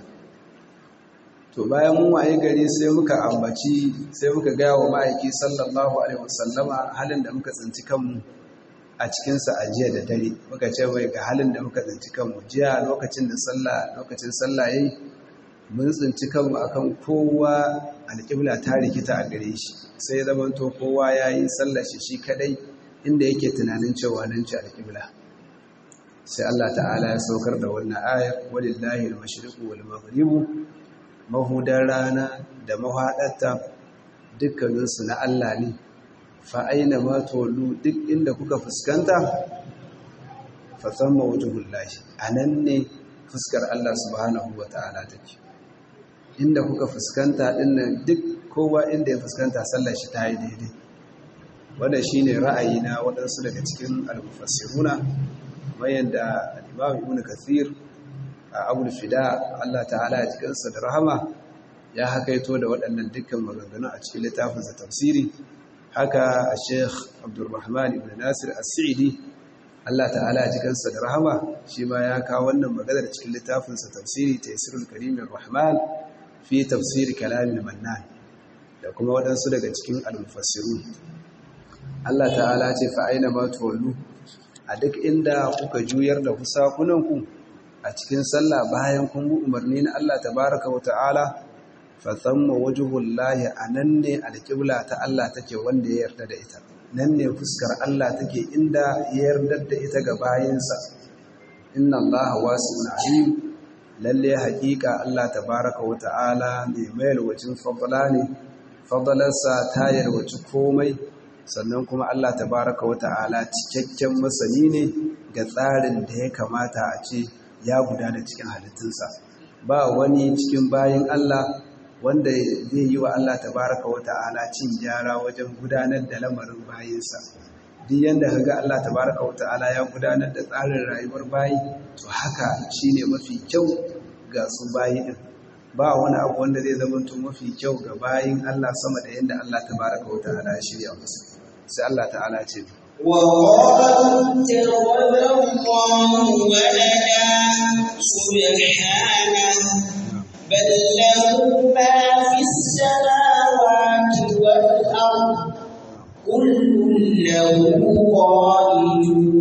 to bayan mun waye gari sai muka ambaci sai muka ga wa ma'aiki sallallahu alaihi wasallama halin da muka tsinci kanmu a cikin sa a jiya da dare muka ce mai ga halin da muka tsinci kanmu jiya lokacin da sallah lokacin sallah yayi mun tsinci kanmu akan kowa alƙibla ta rikita a gare shi sai zamanto kowa ya yi sallashi shi kadai inda yake tunanin cewa nan ci alƙibla sai Allah ta'ala ya saukar da wannan ayar walillahi al-mashriqu wal maghribu mahudan rana da mahaɗarta dukkaninsu na Allah ne fa aina ma tolu duk inda kuka fuskanta fa thamma wajhullahi anan ne fuskar Allah subhanahu wa ta'ala take inda kuka fuskanta dinnan duk kowa inda ya fuskanta sallar shi ta yi daidai wanda shi ne ra'ayi na waɗansu daga cikin al-mufassiruna mayan da imam ibn kathir a abul fida Allah ta'ala ya cikinsa da rahama ya hakaito da waɗannan dukkan maganganu a cikin littafinsa tafsiri haka a sheikh abdulrahman ibn nasir as-sa'idi Allah ta'ala ya cikinsa da rahama shi ma ya kawo wannan maganar cikin littafinsa tafsiri taysirul karimin rahman fi tafsiri kalamin mannan da kuma waɗansu daga cikin al-mufassirun Allah ta'ala ce fa aina ma tuwallu a duk inda kuka juyar da kusakunanku a cikin sallah bayan kun bi umarni na Allah tabaraka wa ta'ala fa thamma wajhullahi anan ne alqibla ta Allah take wanda ya yarda da ita nan ne fuskar Allah take inda ya yarda da ita ga bayinsa inna Allah wasi'un alim lalle haƙiƙa Allah tabaraka wa ta'ala mai mayar wacin fadla ne fadlarsa ta yarwaci komai sannan kuma Allah tabaraka wa ta'ala cikakken masani ne ga tsarin da ya kamata a ce ya gudana cikin halittunsa ba wani cikin bayin Allah wanda zai yi wa Allah tabaraka wa ta'ala cin gyara wajen gudanar da lamarin bayinsa duk yanda kaga Allah tabaraka wa ta'ala ya gudanar da tsarin rayuwar bayi to haka shine mafi kyau ga su bayi din ba wani abu wanda zai zama to mafi kyau ga bayin Allah sama da yanda Allah tabaraka wa ta'ala ya shirya musu sai Allah ta'ala ce وقالوا اتخذ الله ولدا سبحانه بل له ما في السماوات والأرض كل له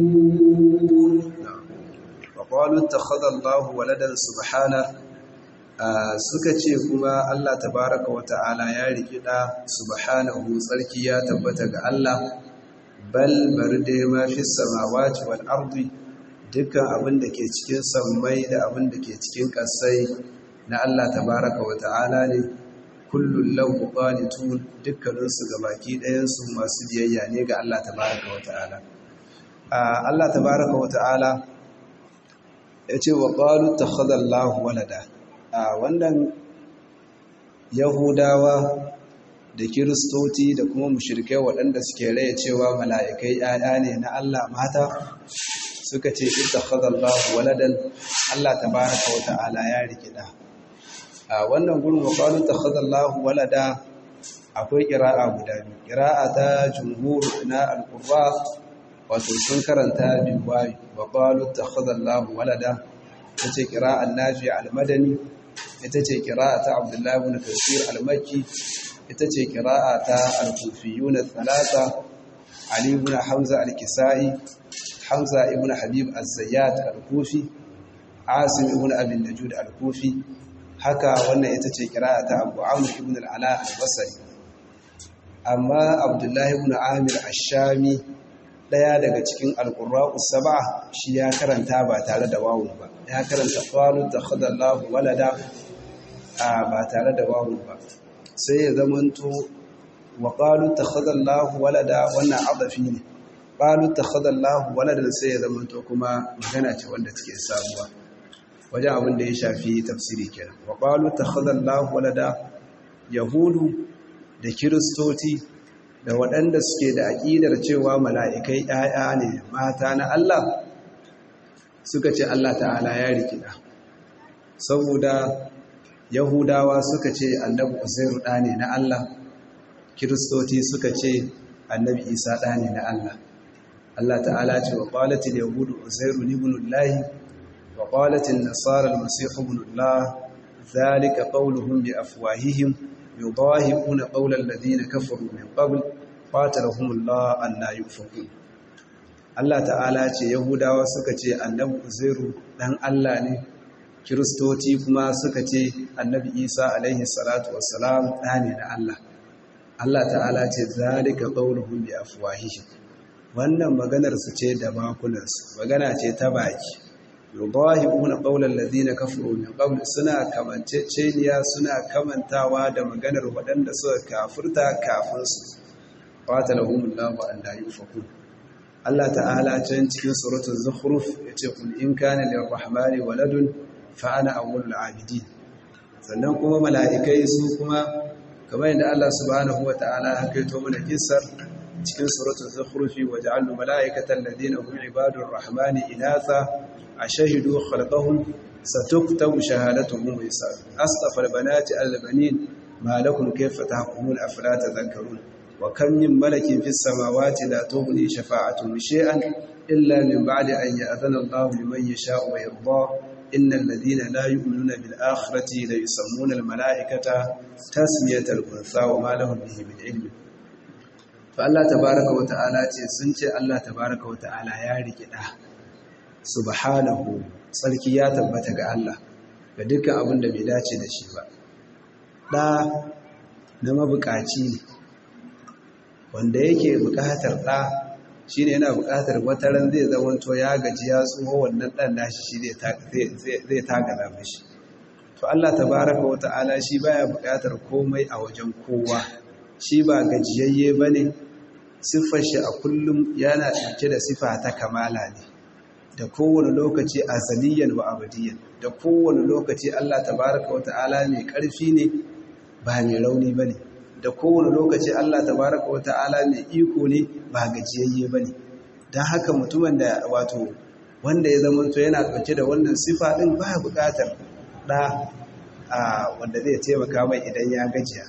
قانتون وقالوا اتخذ الله ولدا سبحانه suka ce kuma Allah tabaraka wa ta'ala ya rikida subhanahu tsarki ya tabbata ga Allah bal bari dai ma fi samawati wal ardi dukkan abin da ke cikin sammai da abin da ke cikin ƙasai na Allah tabaraka wa ta'ala ne kullun lahu qanitun dukkanin su gabaki ɗayan su masu biyayya ne ga Allah tabaraka wa ta'ala Allah tabaraka wa ta'ala yace wa qalu takhadha Allahu walada wannan yahudawa da kiristoci da kuma mushrikai waɗanda suke raya cewa mala'ikai ‘ya'ya ne na Allah mata suka ce ita khazallahu waladan Allah ta baraka wa ta'ala ya rikida a wannan gurin waƙalun ta khazallahu walada akwai ƙira'a guda biyu ƙira'a ta jumhur na alƙurra wato sun karanta biwayi waƙalun ta khazallahu walada ta ce ƙira'an nafi al-madani ita ce ƙira'a ta abdullahi bin kasir al-makki ita ce kira'a ta al-kufiyuna thalatha Ali ibn Hamza al-Kisa'i Hamza ibn Habib az-Zayyat al-Kufi Asim ibn Abi Najud al-Kufi haka wannan ita ce kira'a ta Abu Amr ibn al-Ala al-Basri amma Abdullah ibn Amir ash-Shami daya daga cikin al-Qurra'u sab'a shi ya karanta ba tare da wawun ba ya karanta qalu takhadallahu walada ba tare da wawun ba sai ya zamanto wa ƙalu ta khadallahu walada wannan adafi ne ƙalu ta khadallahu walada sai ya zamanto kuma magana ce wanda take sabuwa wajen abin da ya shafi tafsiri kenan wa ƙalu ta khadallahu walada yahudu da kiristoci da waɗanda suke da aƙidar cewa mala'ikai ‘ya'ya ne mata na Allah suka ce Allah ta'ala ya rikida saboda Yahudawa suka ce annabi Uzairu ɗa ne na Allah, Kiristoci suka ce annabi Isa ɗa ne na Allah. Allah ta'ala ce wa ƙwalatin Yahudu Uzairu ni bunullahi, wa ƙwalatin Nasarar Masihu bunullah, zalika ƙauluhun bi afwahihim, yi ƙuna ƙaular ladina kafaru min ƙabul, ƙwatarahumullah an na yi Allah ta'ala ce Yahudawa suka ce annabi Uzairu ɗan Allah ne, kiristoci kuma suka ce annabi isa alaihi salatu wassalam ɗa ne na Allah Allah ta'ala ce zalika qawluhum bi afwahihi wannan maganar su ce da bakunansu magana ce ta baki yudahibuna qawla alladhina kafaru min qabl suna kamanceceniya suna kamantawa da maganar waɗanda suka kafirta kafin su qatalahumullahu an la yufakun Allah ta'ala can cikin suratul zukhruf yace kul in kana lirrahmani waladun fa'ana awwalul abidin sannan kuma mala'ikai su kuma kamar yadda Allah subhanahu wata'ala ya kaito mana kissar cikin suratul zukhrufi waja'alna mala'ikatan ladina hum ibadur rahmani inatha ashhadu khalqahum satuktabu shahadatuhum wa yasab astafa albanati albanin ma lakum kayfa tahkumun afala tadhakkarun wa kam min malakin fis samawati la tughni shafa'atuhum shay'an illa min ba'di an ya'dhana Allahu liman yasha'u wa yarda إن الذين لا يؤمنون بالآخرة لا يسمون الملائكة تسمية الأنثى وما لهم به من علم فالله تبارك وتعالى سنce Allah tabaraka wa ta'ala ya rike da subhanahu sarki ya tabbata ga Allah ga dukkan abin da bai dace da shi ba da na mabukaci ne wanda yake bukatar da shi ne yana buƙatar wataran zai zamanto ya gaji ya tsoho wannan ɗan nashi shi zai tagaza mashi to Allah tabaraka wa ta'ala shi baya buƙatar komai a wajen kowa shi ba gajiyayye ba ne siffar shi a kullum yana ɗauke da siffa ta kamala ne da kowane lokaci azaliyan wa abadiyan da kowane lokaci Allah tabaraka wa ta'ala mai ƙarfi ne ba mai rauni ba ne da kowane lokaci Allah tabaraka wa ta'ala mai iko ne ba gajiyayye ba ne don haka mutumin da wato wanda ya zama to yana ɗauke da wannan sifa ɗin ba buƙatar ɗa a wanda zai taimaka mai idan ya gajiya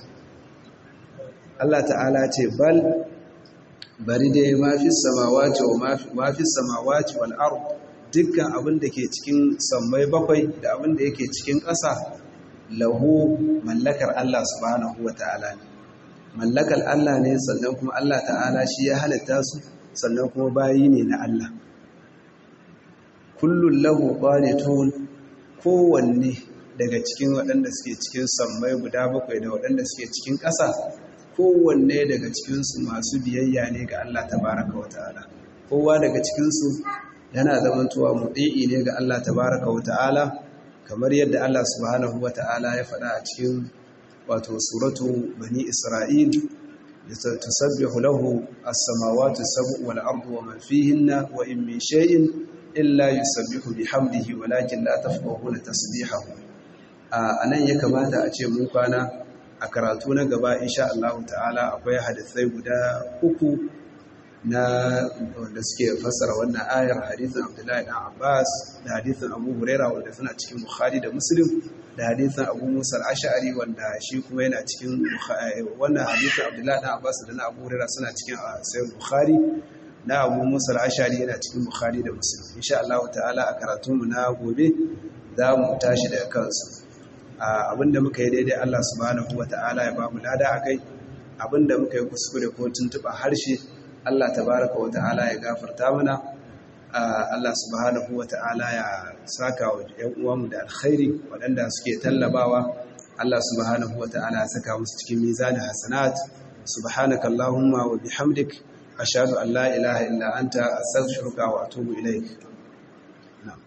Allah ta'ala ce bal bari dai mafi samawati wa mafi samawati wal ard dukkan abin da ke cikin sammai bakwai da abin da yake cikin ƙasa lahu mallakar Allah subhanahu wa ta'ala ne mallakar Allah ne sannan kuma Allah ta'ala shi ya halitta su sannan kuma bayi ne na Allah kullun lahu qanitun kowanne daga cikin waɗanda suke cikin sammai guda bakwai da waɗanda suke cikin ƙasa kowanne daga cikinsu masu biyayya ne ga Allah tabaraka wa ta'ala kowa daga cikinsu yana zamantowa muɗi'i ne ga Allah tabaraka wa ta'ala kamar yadda Allah subhanahu wa ta'ala ya faɗa a cikin wato suratu bani Isra'il tusabbihu lahu as-samawati sab'u wal ardu wa man fihinna wa in min shay'in illa yusabbihu bihamdihi walakin la tafqahuna tasbihahu anan ya kamata a ce mun kwana a karatu na gaba insha Allah ta'ala akwai hadisai guda uku na wanda suke fassara wannan ayar hadithin Abdullahi dan Abbas da hadithin Abu Huraira wanda suna cikin Bukhari da Muslim da hadithin Abu Musa al-Ash'ari wanda shi kuma yana cikin wannan hadithin Abdullahi dan Abbas da na Abu Huraira suna cikin Sahih Bukhari na Abu Musa al-Ash'ari yana cikin Bukhari da Muslim insha Allah ta'ala a karatunmu na gobe za mu tashi daga kansu abinda muka yi daidai Allah subhanahu wata'ala ya ba mu lada akai abinda muka yi kuskure ko tuntuba harshe Allah tabaraka wata'ala ya gafarta mana Allah subhanahu wata'ala ya saka wa ƴan uwanmu da alkhairi waɗanda suke tallabawa Allah subhanahu wata'ala ya saka musu cikin mizanin hasanat subhanaka allahumma wa bihamdik ashhadu an la ilaha illa anta astaghfiruka wa atubu ilaik na'am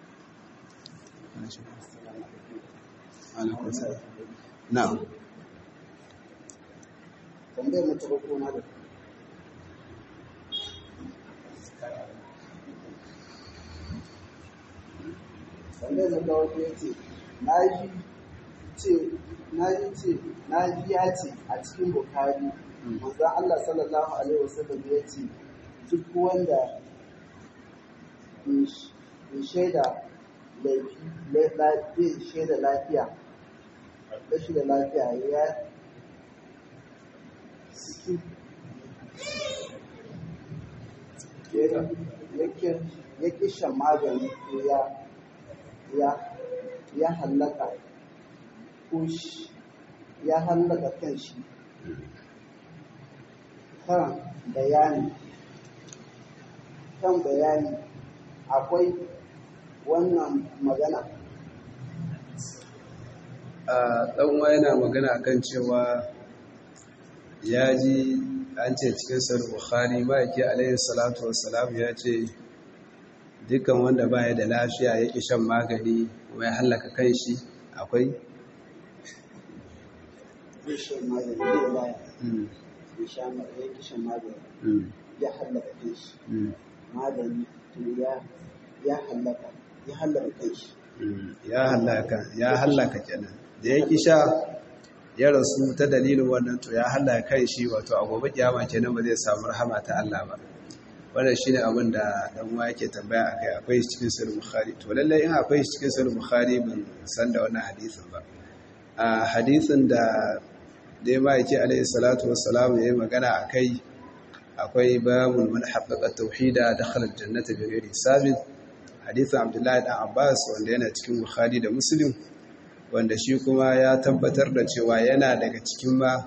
na'am tambayar mu ta farko na da tambayar mu ta farko ya ce na yi ce na yi ce na ji ya ce a cikin bukari manzon Allah sallallahu alaihi wasallam ya ce duk wanda in shaida laifi shaida lafiya rashi da lafiya ya ya kishan magani ko ya hallaka ko ya hallaka kan shi kan bayani kan bayani akwai wannan magana ɗanwa yana magana kan cewa ya ji an ce cikin sar bukhari ma'aiki alayhi salatu wassalam ya ce dukkan wanda baya da lafiya ya ƙi shan magani kuma ya hallaka kan shi akwai shan magani ya baya ya shan magani ya hallaka kan shi magani ya hallaka ya hallaka kan shi ya hallaka ya hallaka kenan da ya kisha ya rasu ta dalilin wannan to ya hallaka kan shi wato a gobe kiyama kenan ba zai samu rahama ta Allah ba wannan shine abin da dan uwa yake tambaya akai akwai shi cikin sahih bukhari to lalle in akwai shi cikin sahih bukhari ban san da wannan hadisin ba a hadisin da dai ma yake alaihi salatu wassalam yayi magana akai akwai babul man haqqaqa tauhida dakhala aljannata bighairi hisabin hadisin abdullahi dan abbas wanda yana cikin bukhari da muslim wanda shi kuma ya tabbatar da cewa yana daga cikin ma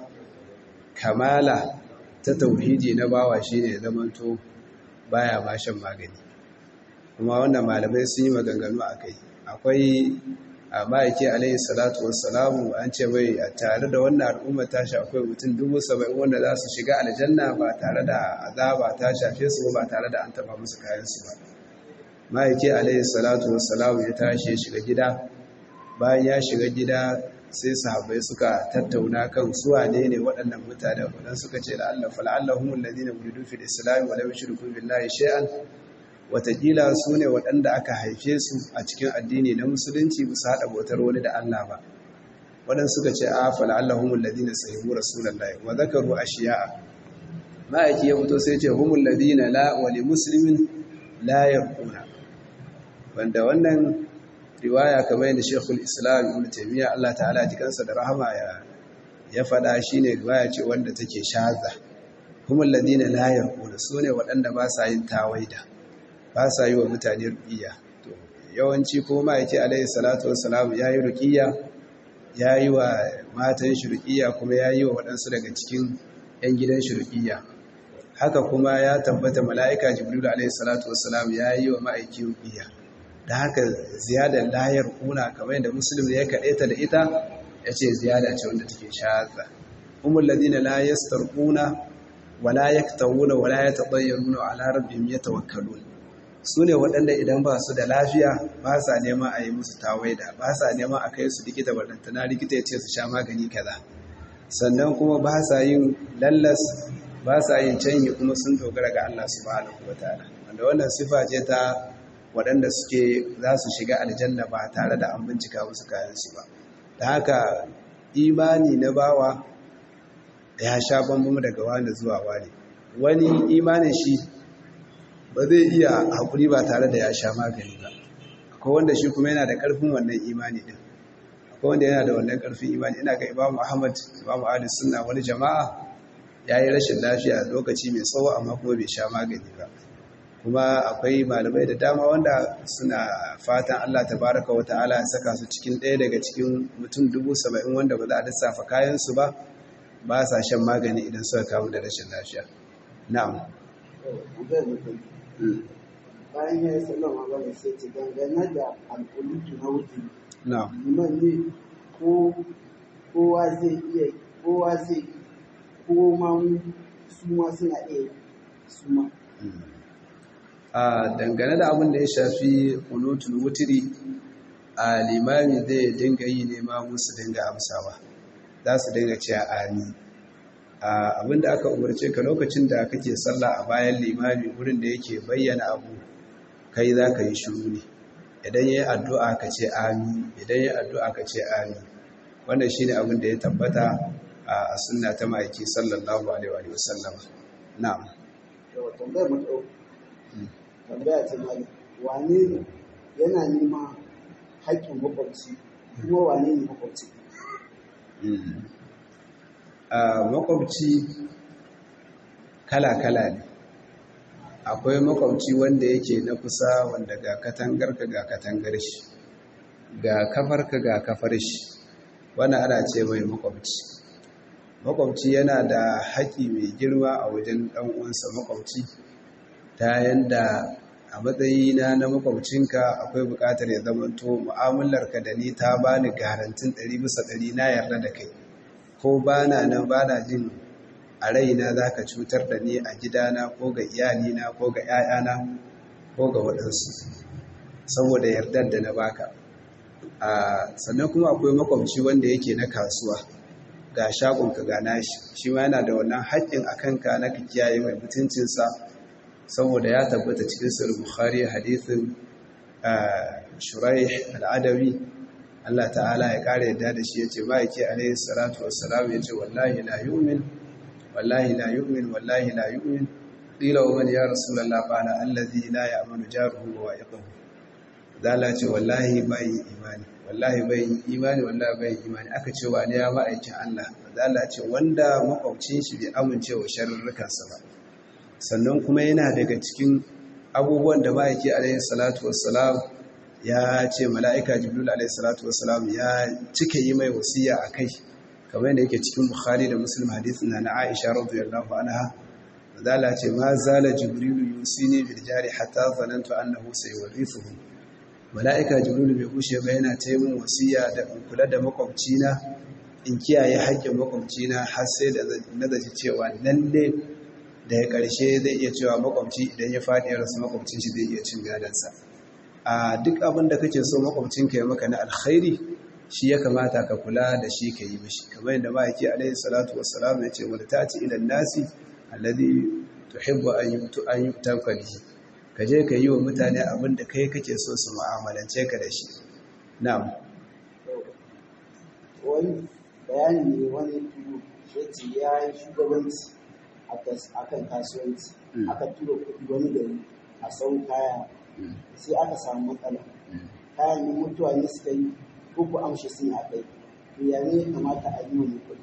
kamala ta tauhidi na bawa shine zamanto baya ma shan magani kuma wannan malamai sun yi maganganu a kai akwai a ma'aiki alaihi salatu wassalamu an ce mai a tare da wannan al'umma ta akwai mutum dubu saba'in wanda za su shiga aljanna ba tare da azaba ta shafe su ba tare da an taba musu kayansu ba ma'aiki alaihi salatu wassalamu ya tashi ya shiga gida bayan ya shiga gida sai sahabbai suka tattauna kan su wane ne waɗannan mutane wadan suka ce la'alla fala'allahum alladhina wuridu fil islam wa lam yushriku billahi shay'an watakila su ne waɗanda aka haife su a cikin addini na musulunci bisa haɗa bautar wani da Allah ba waɗanda suka ce a fala'allahum alladhina sahibu rasulullahi wa zakaru ashiya'a ma'aiki ya fito sai ce humul ladina la wa li muslimin la yarquna wanda wannan riwaya kamar yadda Sheikhul Islam Ibn Taymiyyah Allah ta'ala jikansa da rahama ya ya faɗa shine riwaya ce wanda take shaza humul ladina la yarquna sune waɗanda ba sa yin tawaida ba sa yi wa mutane ruqiyya to yawanci ko ma yake alaihi salatu wassalam yayi ruqiyya yayi wa matan shi ruqiyya kuma yayi wa waɗansu daga cikin yan gidan shi ruqiyya haka kuma ya tabbata mala'ika jibril alaihi salatu wassalam yayi wa ma'aiki ruqiyya da haka ziyadar layar kuna kamar yadda musulun ya kaɗe ta da ita ya ce ziyada ce wanda take shaza umar ladina la yastarquna wala yaktawuna wala yatadayyaruna ala rabbihim yatawakkalun su ne waɗanda idan ba su da lafiya ba sa neman a yi musu tawaida ba sa neman a kai su likita barantana likita ya ce su sha magani kaza sannan kuma ba sa yin lallas ba sa yin canyi kuma sun dogara ga Allah subhanahu wataala wanda wannan sifa ce ta waɗanda suke za su shiga aljanna ba tare da an bincika musu kayansu ba da haka imani na bawa ya sha bambam daga wani zuwa wani wani imanin shi ba zai iya haƙuri ba tare da ya sha magani ba akwai wanda shi kuma yana da ƙarfin wannan imani din akwai wanda yana da wannan ƙarfin imani ina ga imamu ahmad imamu ali sunna wani jama'a ya yi rashin lafiya lokaci mai tsawo amma kuma bai sha magani ba kuma akwai malamai da dama wanda suna fatan Allah tabaraka wa ta'ala ya saka su cikin ɗaya daga cikin mutum dubu saba'in wanda ba za a lissafa kayansu ba ba sa shan magani idan suka kamu da rashin lafiya na'am bayan ya yi sallama ba da sai ce dangane da alƙulutu na wuce na'am liman ne ko kowa zai iya kowa zai ko ma su ma suna iya su ma a dangane da abin da ya shafi kunutul wutiri a limami zai dinga yi nema musu dinga amsawa za su dinga cewa amin abin da aka umarce ka lokacin da kake sallah a bayan limami wurin da yake bayyana abu kai za ka yi shiru ne idan ya yi addu'a ka ce amin idan ya yi addu'a ka ce amin wannan shi ne abin da ya tabbata a sunna ta ma'aiki sallallahu alaihi wa sallam na'am yawa tambayar mutu tambaya ce mali wane ne yana nema haƙƙin makwabci kuma wane ne makwabci a makwabci kala-kala ne akwai makwabci wanda yake na kusa wanda ga katangarka ga katangar shi ga kafarka ga kafar shi wani ana ce mai makwabci makwabci yana da haƙi mai girma a wajen ɗan'uwansa makwabci ta yanda a matsayina na makwabcinka akwai buƙatar ya zamanto mu'amalarka da ni ta bani garantin ɗari bisa ɗari na yarda da kai ko ba na nan ba na jin a raina za ka cutar da ni a gidana ko ga iyalina ko ga 'ya'yana ko ga waɗansu saboda yardar da na baka sannan kuma akwai makwabci wanda yake na kasuwa ga shagonka ga nashi shi ma yana da wannan haƙƙin a kanka na ka kiyaye mai mutuncinsa saboda ya tabbata cikin sahih bukhari hadithin shuraih al'adawi Allah ta'ala ya kare yadda da shi yace ba yake alayhi salatu wassalam yace wallahi la yu'min wallahi la yu'min wallahi la yu'min qila wa man ya rasulullah qala alladhi la ya'manu jaruhu wa yaquhu zala ce wallahi bai imani wallahi bai imani wallahi bai imani aka ce wa ne ya ma'aikin Allah zala ce wanda makwabcin shi bai amince wa sharrukansa ba sannan kuma yana daga cikin abubuwan da ma'aiki alayhi salatu wassalam ya ce mala'ika jibril alayhi salatu wassalam ya cika yi mai wasiya a kai kamar yadda yake cikin bukhari da muslim hadithin na na aisha radiyallahu anha zala ce ma zala jibril yusini bil jari hatta zanantu annahu sayurithuhu mala'ika jibril bai kushe ba yana ta min wasiya da kula da makwabcina in kiyaye haƙƙin makwabcina har sai da nazaci cewa lalle da ya ƙarshe zai iya cewa makwabci idan ya faɗi ya rasu makwabcin shi zai iya cin gadansa a duk abin da kake so makwabcinka ya maka na alkhairi shi ya kamata ka kula da shi ka yi mishi kamar yadda ma'aiki alaihi salatu wassalam ya ce wani tati ilan nasi alladhi tuhibbu an yutu an yutaka bihi ka je ka yi wa mutane abin da kai kake so su mu'amalance ka da shi na'am wani bayani ne wani turu ya ce ya yi shugabanci a kan kasuwanci aka tura kuɗi wani gari a sau kaya sai aka samu matsala kayan ne mutuwa ne suka yi ko ku amshi sun a kai to ya ne kamata a yi wani kuɗi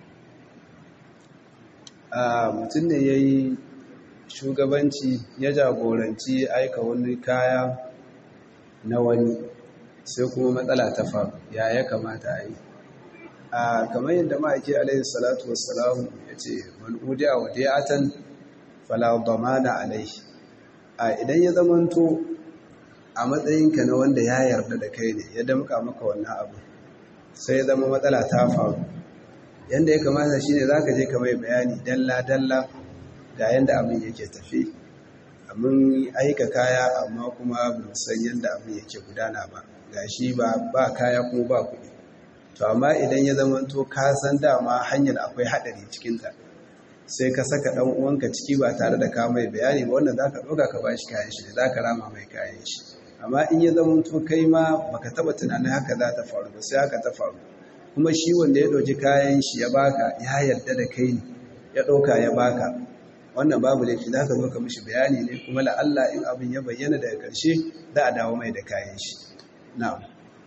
mutum ne ya yi shugabanci ya jagoranci aika wani kaya na wani sai kuma matsala ta faru ya ya kamata a yi a kamar yadda ma'aiki alaihi salatu wassalam ya ce man'udiya wa diyatan fala damana alaihi a idan ya zamanto a matsayinka na wanda ya yarda da kai ne ya damka maka wannan abu sai zama matsala ta faru yanda ya kamata shine za ka je ka mai bayani dalla-dalla ga yanda abin yake tafi abin aika kaya amma kuma ba san yanda abin yake gudana ba ga shi ba ba kaya kuma ba kuɗi to amma idan ya zama to ka san dama hanyar akwai haɗari cikinta sai ka saka ɗan uwanka ciki ba tare da ka mai bayani ba wannan za ka ɗauka ka ba shi kayan shi za ka rama mai kayan shi amma in ya zama to kai ma baka taɓa tunanin haka za ta faru ba sai haka ta faru kuma shi wanda ya ɗauki kayan shi ya baka ya yarda da kai ne ya ɗauka ya baka wannan babu laifi za ka zo ka mishi bayani ne kuma la'alla in abin ya bayyana daga ƙarshe za a dawo mai da kayan shi na'am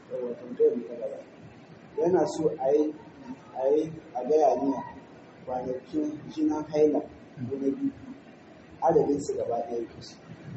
yana so a yi a yi a gaya ne kwanakin jinan haila ko na biyu adadin su gaba ɗaya kusa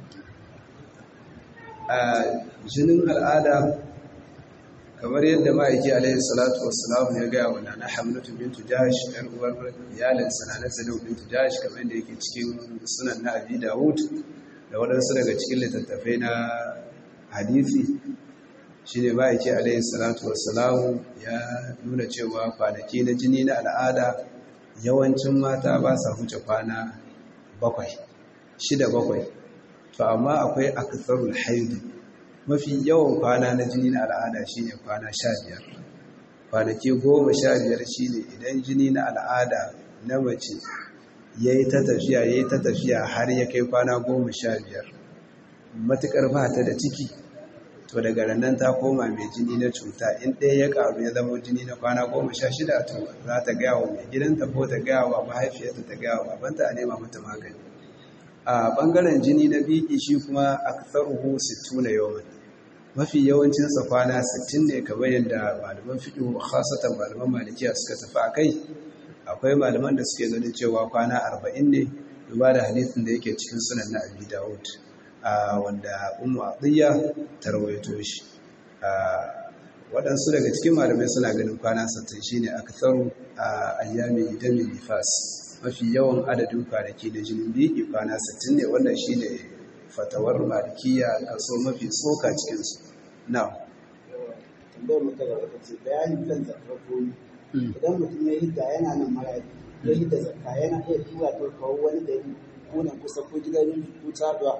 a jinin al'ada kamar yadda ma'aiki alaihi salatu wassalam ya gaya wa nana hamlatu bintu jash ɗan uwar iyalin sanana salau bintu jash kamar yadda yake cikin sunan na abi dawud da waɗansu daga cikin littattafai na hadisi shine ma'aiki alaihi salatu wassalam ya nuna cewa kwanaki na jini na al'ada yawancin mata ba sa huce kwana bakwai shida bakwai to amma akwai aktharul haidu mafi yawan kwana na jini na al'ada shine kwana sha biyar kwanaki goma sha biyar shine idan jini na al'ada na mace ya yi ta tafiya ya yi ta tafiya har ya kai kwana goma sha biyar matuƙar ba ta da ciki to daga rannan ta koma mai jini na cuta in ɗaya ya ƙaru ya zama jini na kwana goma sha shida to za ta gaya wa mai gidanta ko ta gaya wa mahaifiyarta ta gaya wa babanta a nema mata magani a ɓangaren jini na biki shi kuma aktharuhu sittuna yawman mafi yawancinsa kwana 60 ne kamar yadda malaman fiqh khasatan malaman malikiya suka tafi akai akwai malaman da suke ganin cewa kwana 40 ne duba da hadisin da yake cikin sunan na Abi Dawud wanda Ummu Atiyya ta rawaito shi waɗansu daga cikin malamai suna ganin kwana 60 shine aktharu ayyami damin nifas mafi yawan adadin kwanaki da jinin biki kwana 60 ne wannan shine fatawar malikiya kaso mafi tsoka cikinsu na tambayar muka gaba ta ce bayani kan zakar koyi idan mutum ya hidda yana nan maradi ya hidda zakka yana iya tura ta kawo wani gari ko nan kusa ko gidan ko taduwa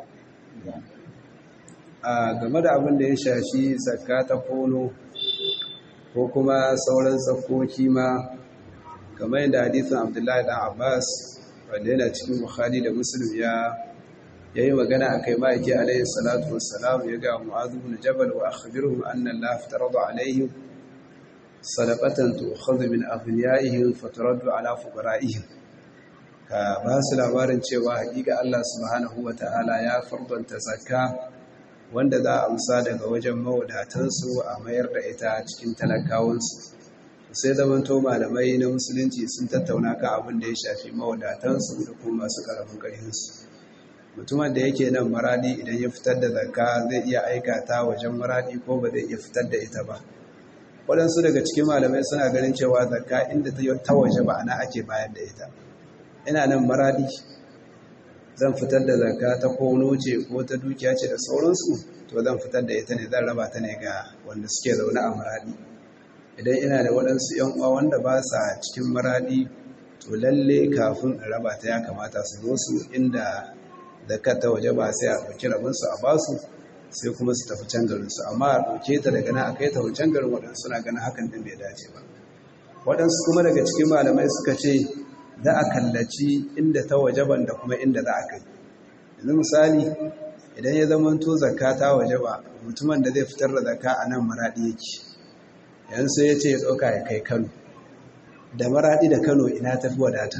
a game da abin da ya shafi zakka ta kono ko kuma sauran tsakoki ma kamar yadda hadisin abdullahi dan abbas wanda yana cikin bukhari da muslim ya ya yi magana a kai ma'aiki alayhi salatu wassalam ya ga mu'azu bin jabal wa akhbirhum anna Allah farada alaihim sadaqatan tu'khadhu min aghniyaihim faturaddu ala fuqara'ihim ka ba su labarin cewa hakika Allah subhanahu ta'ala ya fardanta zakka wanda za a amsa daga wajen mawadatansu a mayar da ita cikin talakawansu sai zamanto malamai na musulunci sun tattauna kan abin da ya shafi mawadatansu da kuma masu karamin ƙarfinsu mutumin da yake nan maradi idan ya fitar da zakka zai iya aikata wajen maradi ko ba zai iya fitar da ita ba waɗansu daga cikin malamai suna ganin cewa zakka inda ta waje ba ana ake bayar da ita ina nan maradi zan fitar da zakka ta kono ce ko ta dukiya ce da sauransu to zan fitar da ita ne zan raba ta ne ga wanda suke zaune a maradi idan ina da waɗansu 'yan uwa wanda ba sa cikin maradi to lalle kafin in raba ta ya kamata su zo su inda da ta waje ba sai a ɗauki rabinsu a basu sai kuma su tafi can garinsu amma a ɗauke ta daga nan a kai ta wancan garin waɗansu suna ganin hakan ɗin bai dace ba waɗansu kuma daga cikin malamai suka ce za a kallaci inda ta waje ban da kuma inda za a kai yanzu misali idan ya zama to zakka ta waje ba mutumin da zai fitar da zakka a nan maraɗi yake yanzu sai ya ce ya ɗauka ya kai kano da maraɗi da kano ina tafi wadata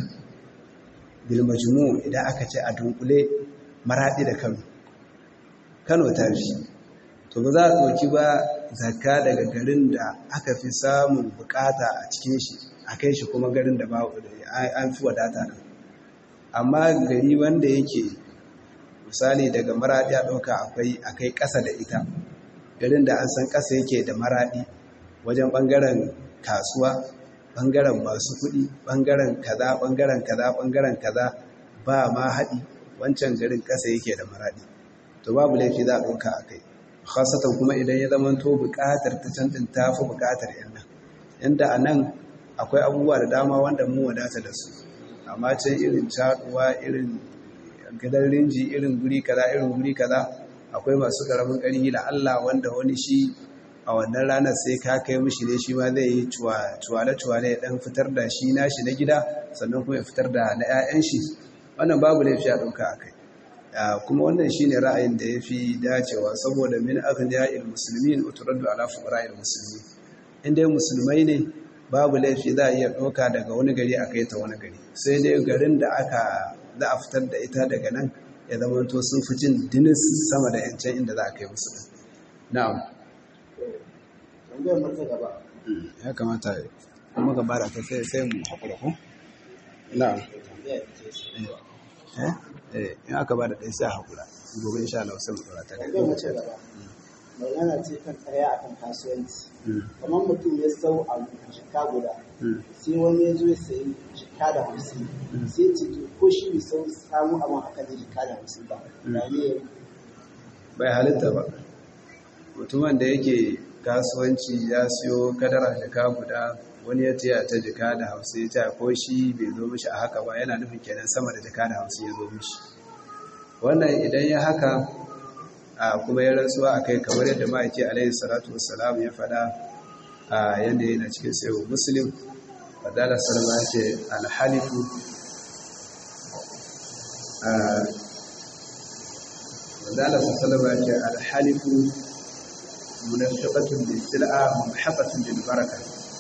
bilmajmu idan aka ce a dunkule maraɗi da kano kano ta fi to ba za a ɗauki ba zakka daga garin da aka fi samun bukata a cikin shi a kai shi kuma garin da an fi wadata nan amma gari wanda yake misali daga maraɗi a ɗauka akwai akai ƙasa da ita garin da an san ƙasa yake da maraɗi wajen ɓangaren kasuwa ɓangaren masu kuɗi ɓangaren kaza ɓangaren kaza ɓangaren kaza ba ma haɗi wancan garin ƙasa yake da maraɗi to babu laifi za a ɗauka a kai khasatan kuma idan ya zama to buƙatar ta can din tafi buƙatar yan nan inda a nan akwai abubuwa da dama wanda mu wadata da su amma can irin caduwa irin gidan rinji irin guri kaza irin guri kaza akwai masu karamin ƙarfi la Allah wanda wani shi a wannan ranar sai ka kai mishi ne shi ma zai yi cuwale-cuwale ya ɗan fitar da shi nashi na gida sannan kuma ya fitar da na 'ya'yan shi wannan babu laifi a ɗauka a kai kuma wannan shi ne ra'ayin da ya fi dacewa saboda min akan ya'il musulmi uturaddu ala fuqara'il musulmi in dai musulmai ne babu laifi za a iya ɗauka daga wani gari a kai ta wani gari sai dai garin da aka za a fitar da ita daga nan ya zama to sun fi jin dinis sama da yancan inda za a kai musu na'am tambayar mata gaba ya kamata kuma gaba da ta sai sai mu haƙura ko na'am eh eh in aka ba da ɗaya sai a haƙura gobe insha Allah sai mu ɗora ta kai tambayar mata gaba magana ce kan tsaya akan kasuwanci kamar mutum ya sau a jika guda sai wani ya zo ya sayi jika da hamsin sai ce to ko shi bai sau samu abin haka da jika da hamsin ba da ne bai halitta ba mutumin da yake kasuwanci ya siyo kadara jika guda wani ya taya ta jika da hamsin ya taya ko shi bai zo mishi a haka ba yana nufin kenan sama da jika da hamsin ya zo mishi wannan idan ya haka a kuma ya rantsuwa a kai kamar yadda ma'aiki alaihi salatu wassalam ya faɗa a yadda yana cikin sayo muslim fadala salama ya ce alhalifu fadala salama ya ce alhalifu munafiqatun bil sil'a muhaqqatun bil baraka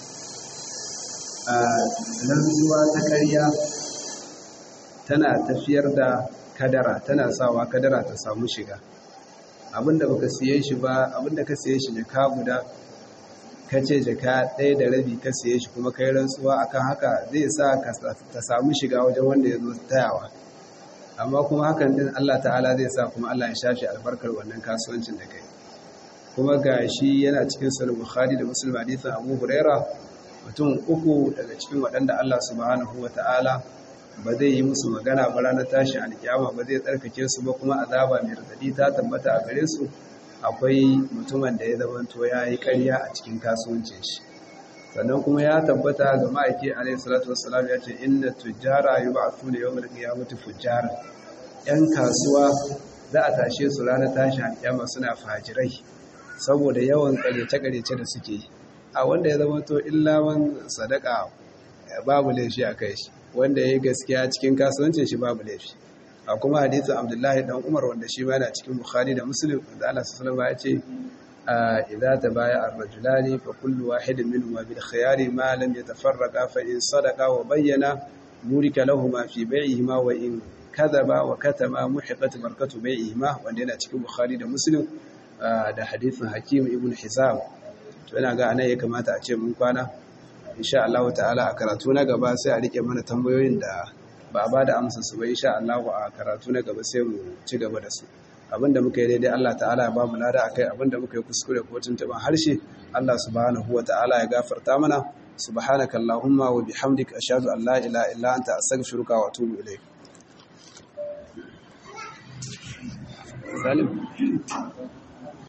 rantsuwa ta ƙarya tana tafiyar da kadara tana sawa kadara ta samu shiga abinda baka siye shi ba abinda ka siye shi ne ka guda ka ce jaka ɗaya da rabi ka siye shi kuma kai rantsuwa akan haka zai sa ta samu shiga wajen wanda ya zo tayawa amma kuma hakan din Allah ta'ala zai sa kuma Allah ya shafi albarkar wannan kasuwancin da kai kuma ga shi yana cikin sahih bukhari da muslim hadisin abu huraira mutum uku daga cikin waɗanda Allah subhanahu wa ta'ala ba zai yi musu magana ba ranar tashin alkiyama ba zai tsarkake su ba kuma azaba mai radadi ta tabbata a gare su akwai mutumin da ya zamanto ya yi ƙarya a cikin kasuwancin shi sannan kuma ya tabbata ga ma'aiki alaihi salatu wassalam ya ce inna tujjara yub'athuna yawmal qiyamati fujjara yan kasuwa za a tashe su ranar tashin alkiyama suna fajirai saboda yawan ƙaryace-ƙaryace da suke a wanda ya zamanto illawan sadaka babu laifi a kai shi wanda ya yi gaskiya cikin kasuwancin shi babu laifi a kuma hadithin abdullahi dan umar wanda shi ma yana cikin bukhari da muslim da Allah sallallahu alaihi ya ce idza tabaya ar-rajulani fa kullu wahidin minhuma bil khiyari ma lam yatafarraqa fa in sadaqa wa bayyana burika lahumu fi bai'ihima wa in kadhaba wa katama muhiqat barakatu bai'ihima wanda yana cikin bukhari da muslim da hadithin hakim ibn hizam to ina ga anan ya kamata a ce mun kwana insha Allah ta'ala a karatu na gaba sai a rike mana tambayoyin da ba a bada amsa su ba insha Allah a karatu na gaba sai mu ci gaba da su abinda muka yi daidai Allah ta'ala ya ba mu lada akai abinda muka yi kuskure ko tuntuban harshe Allah subhanahu wa ta'ala ya gafarta mana subhanaka allahumma wa bihamdika ashhadu an la ilaha illa anta astaghfiruka wa atubu ilayk Salim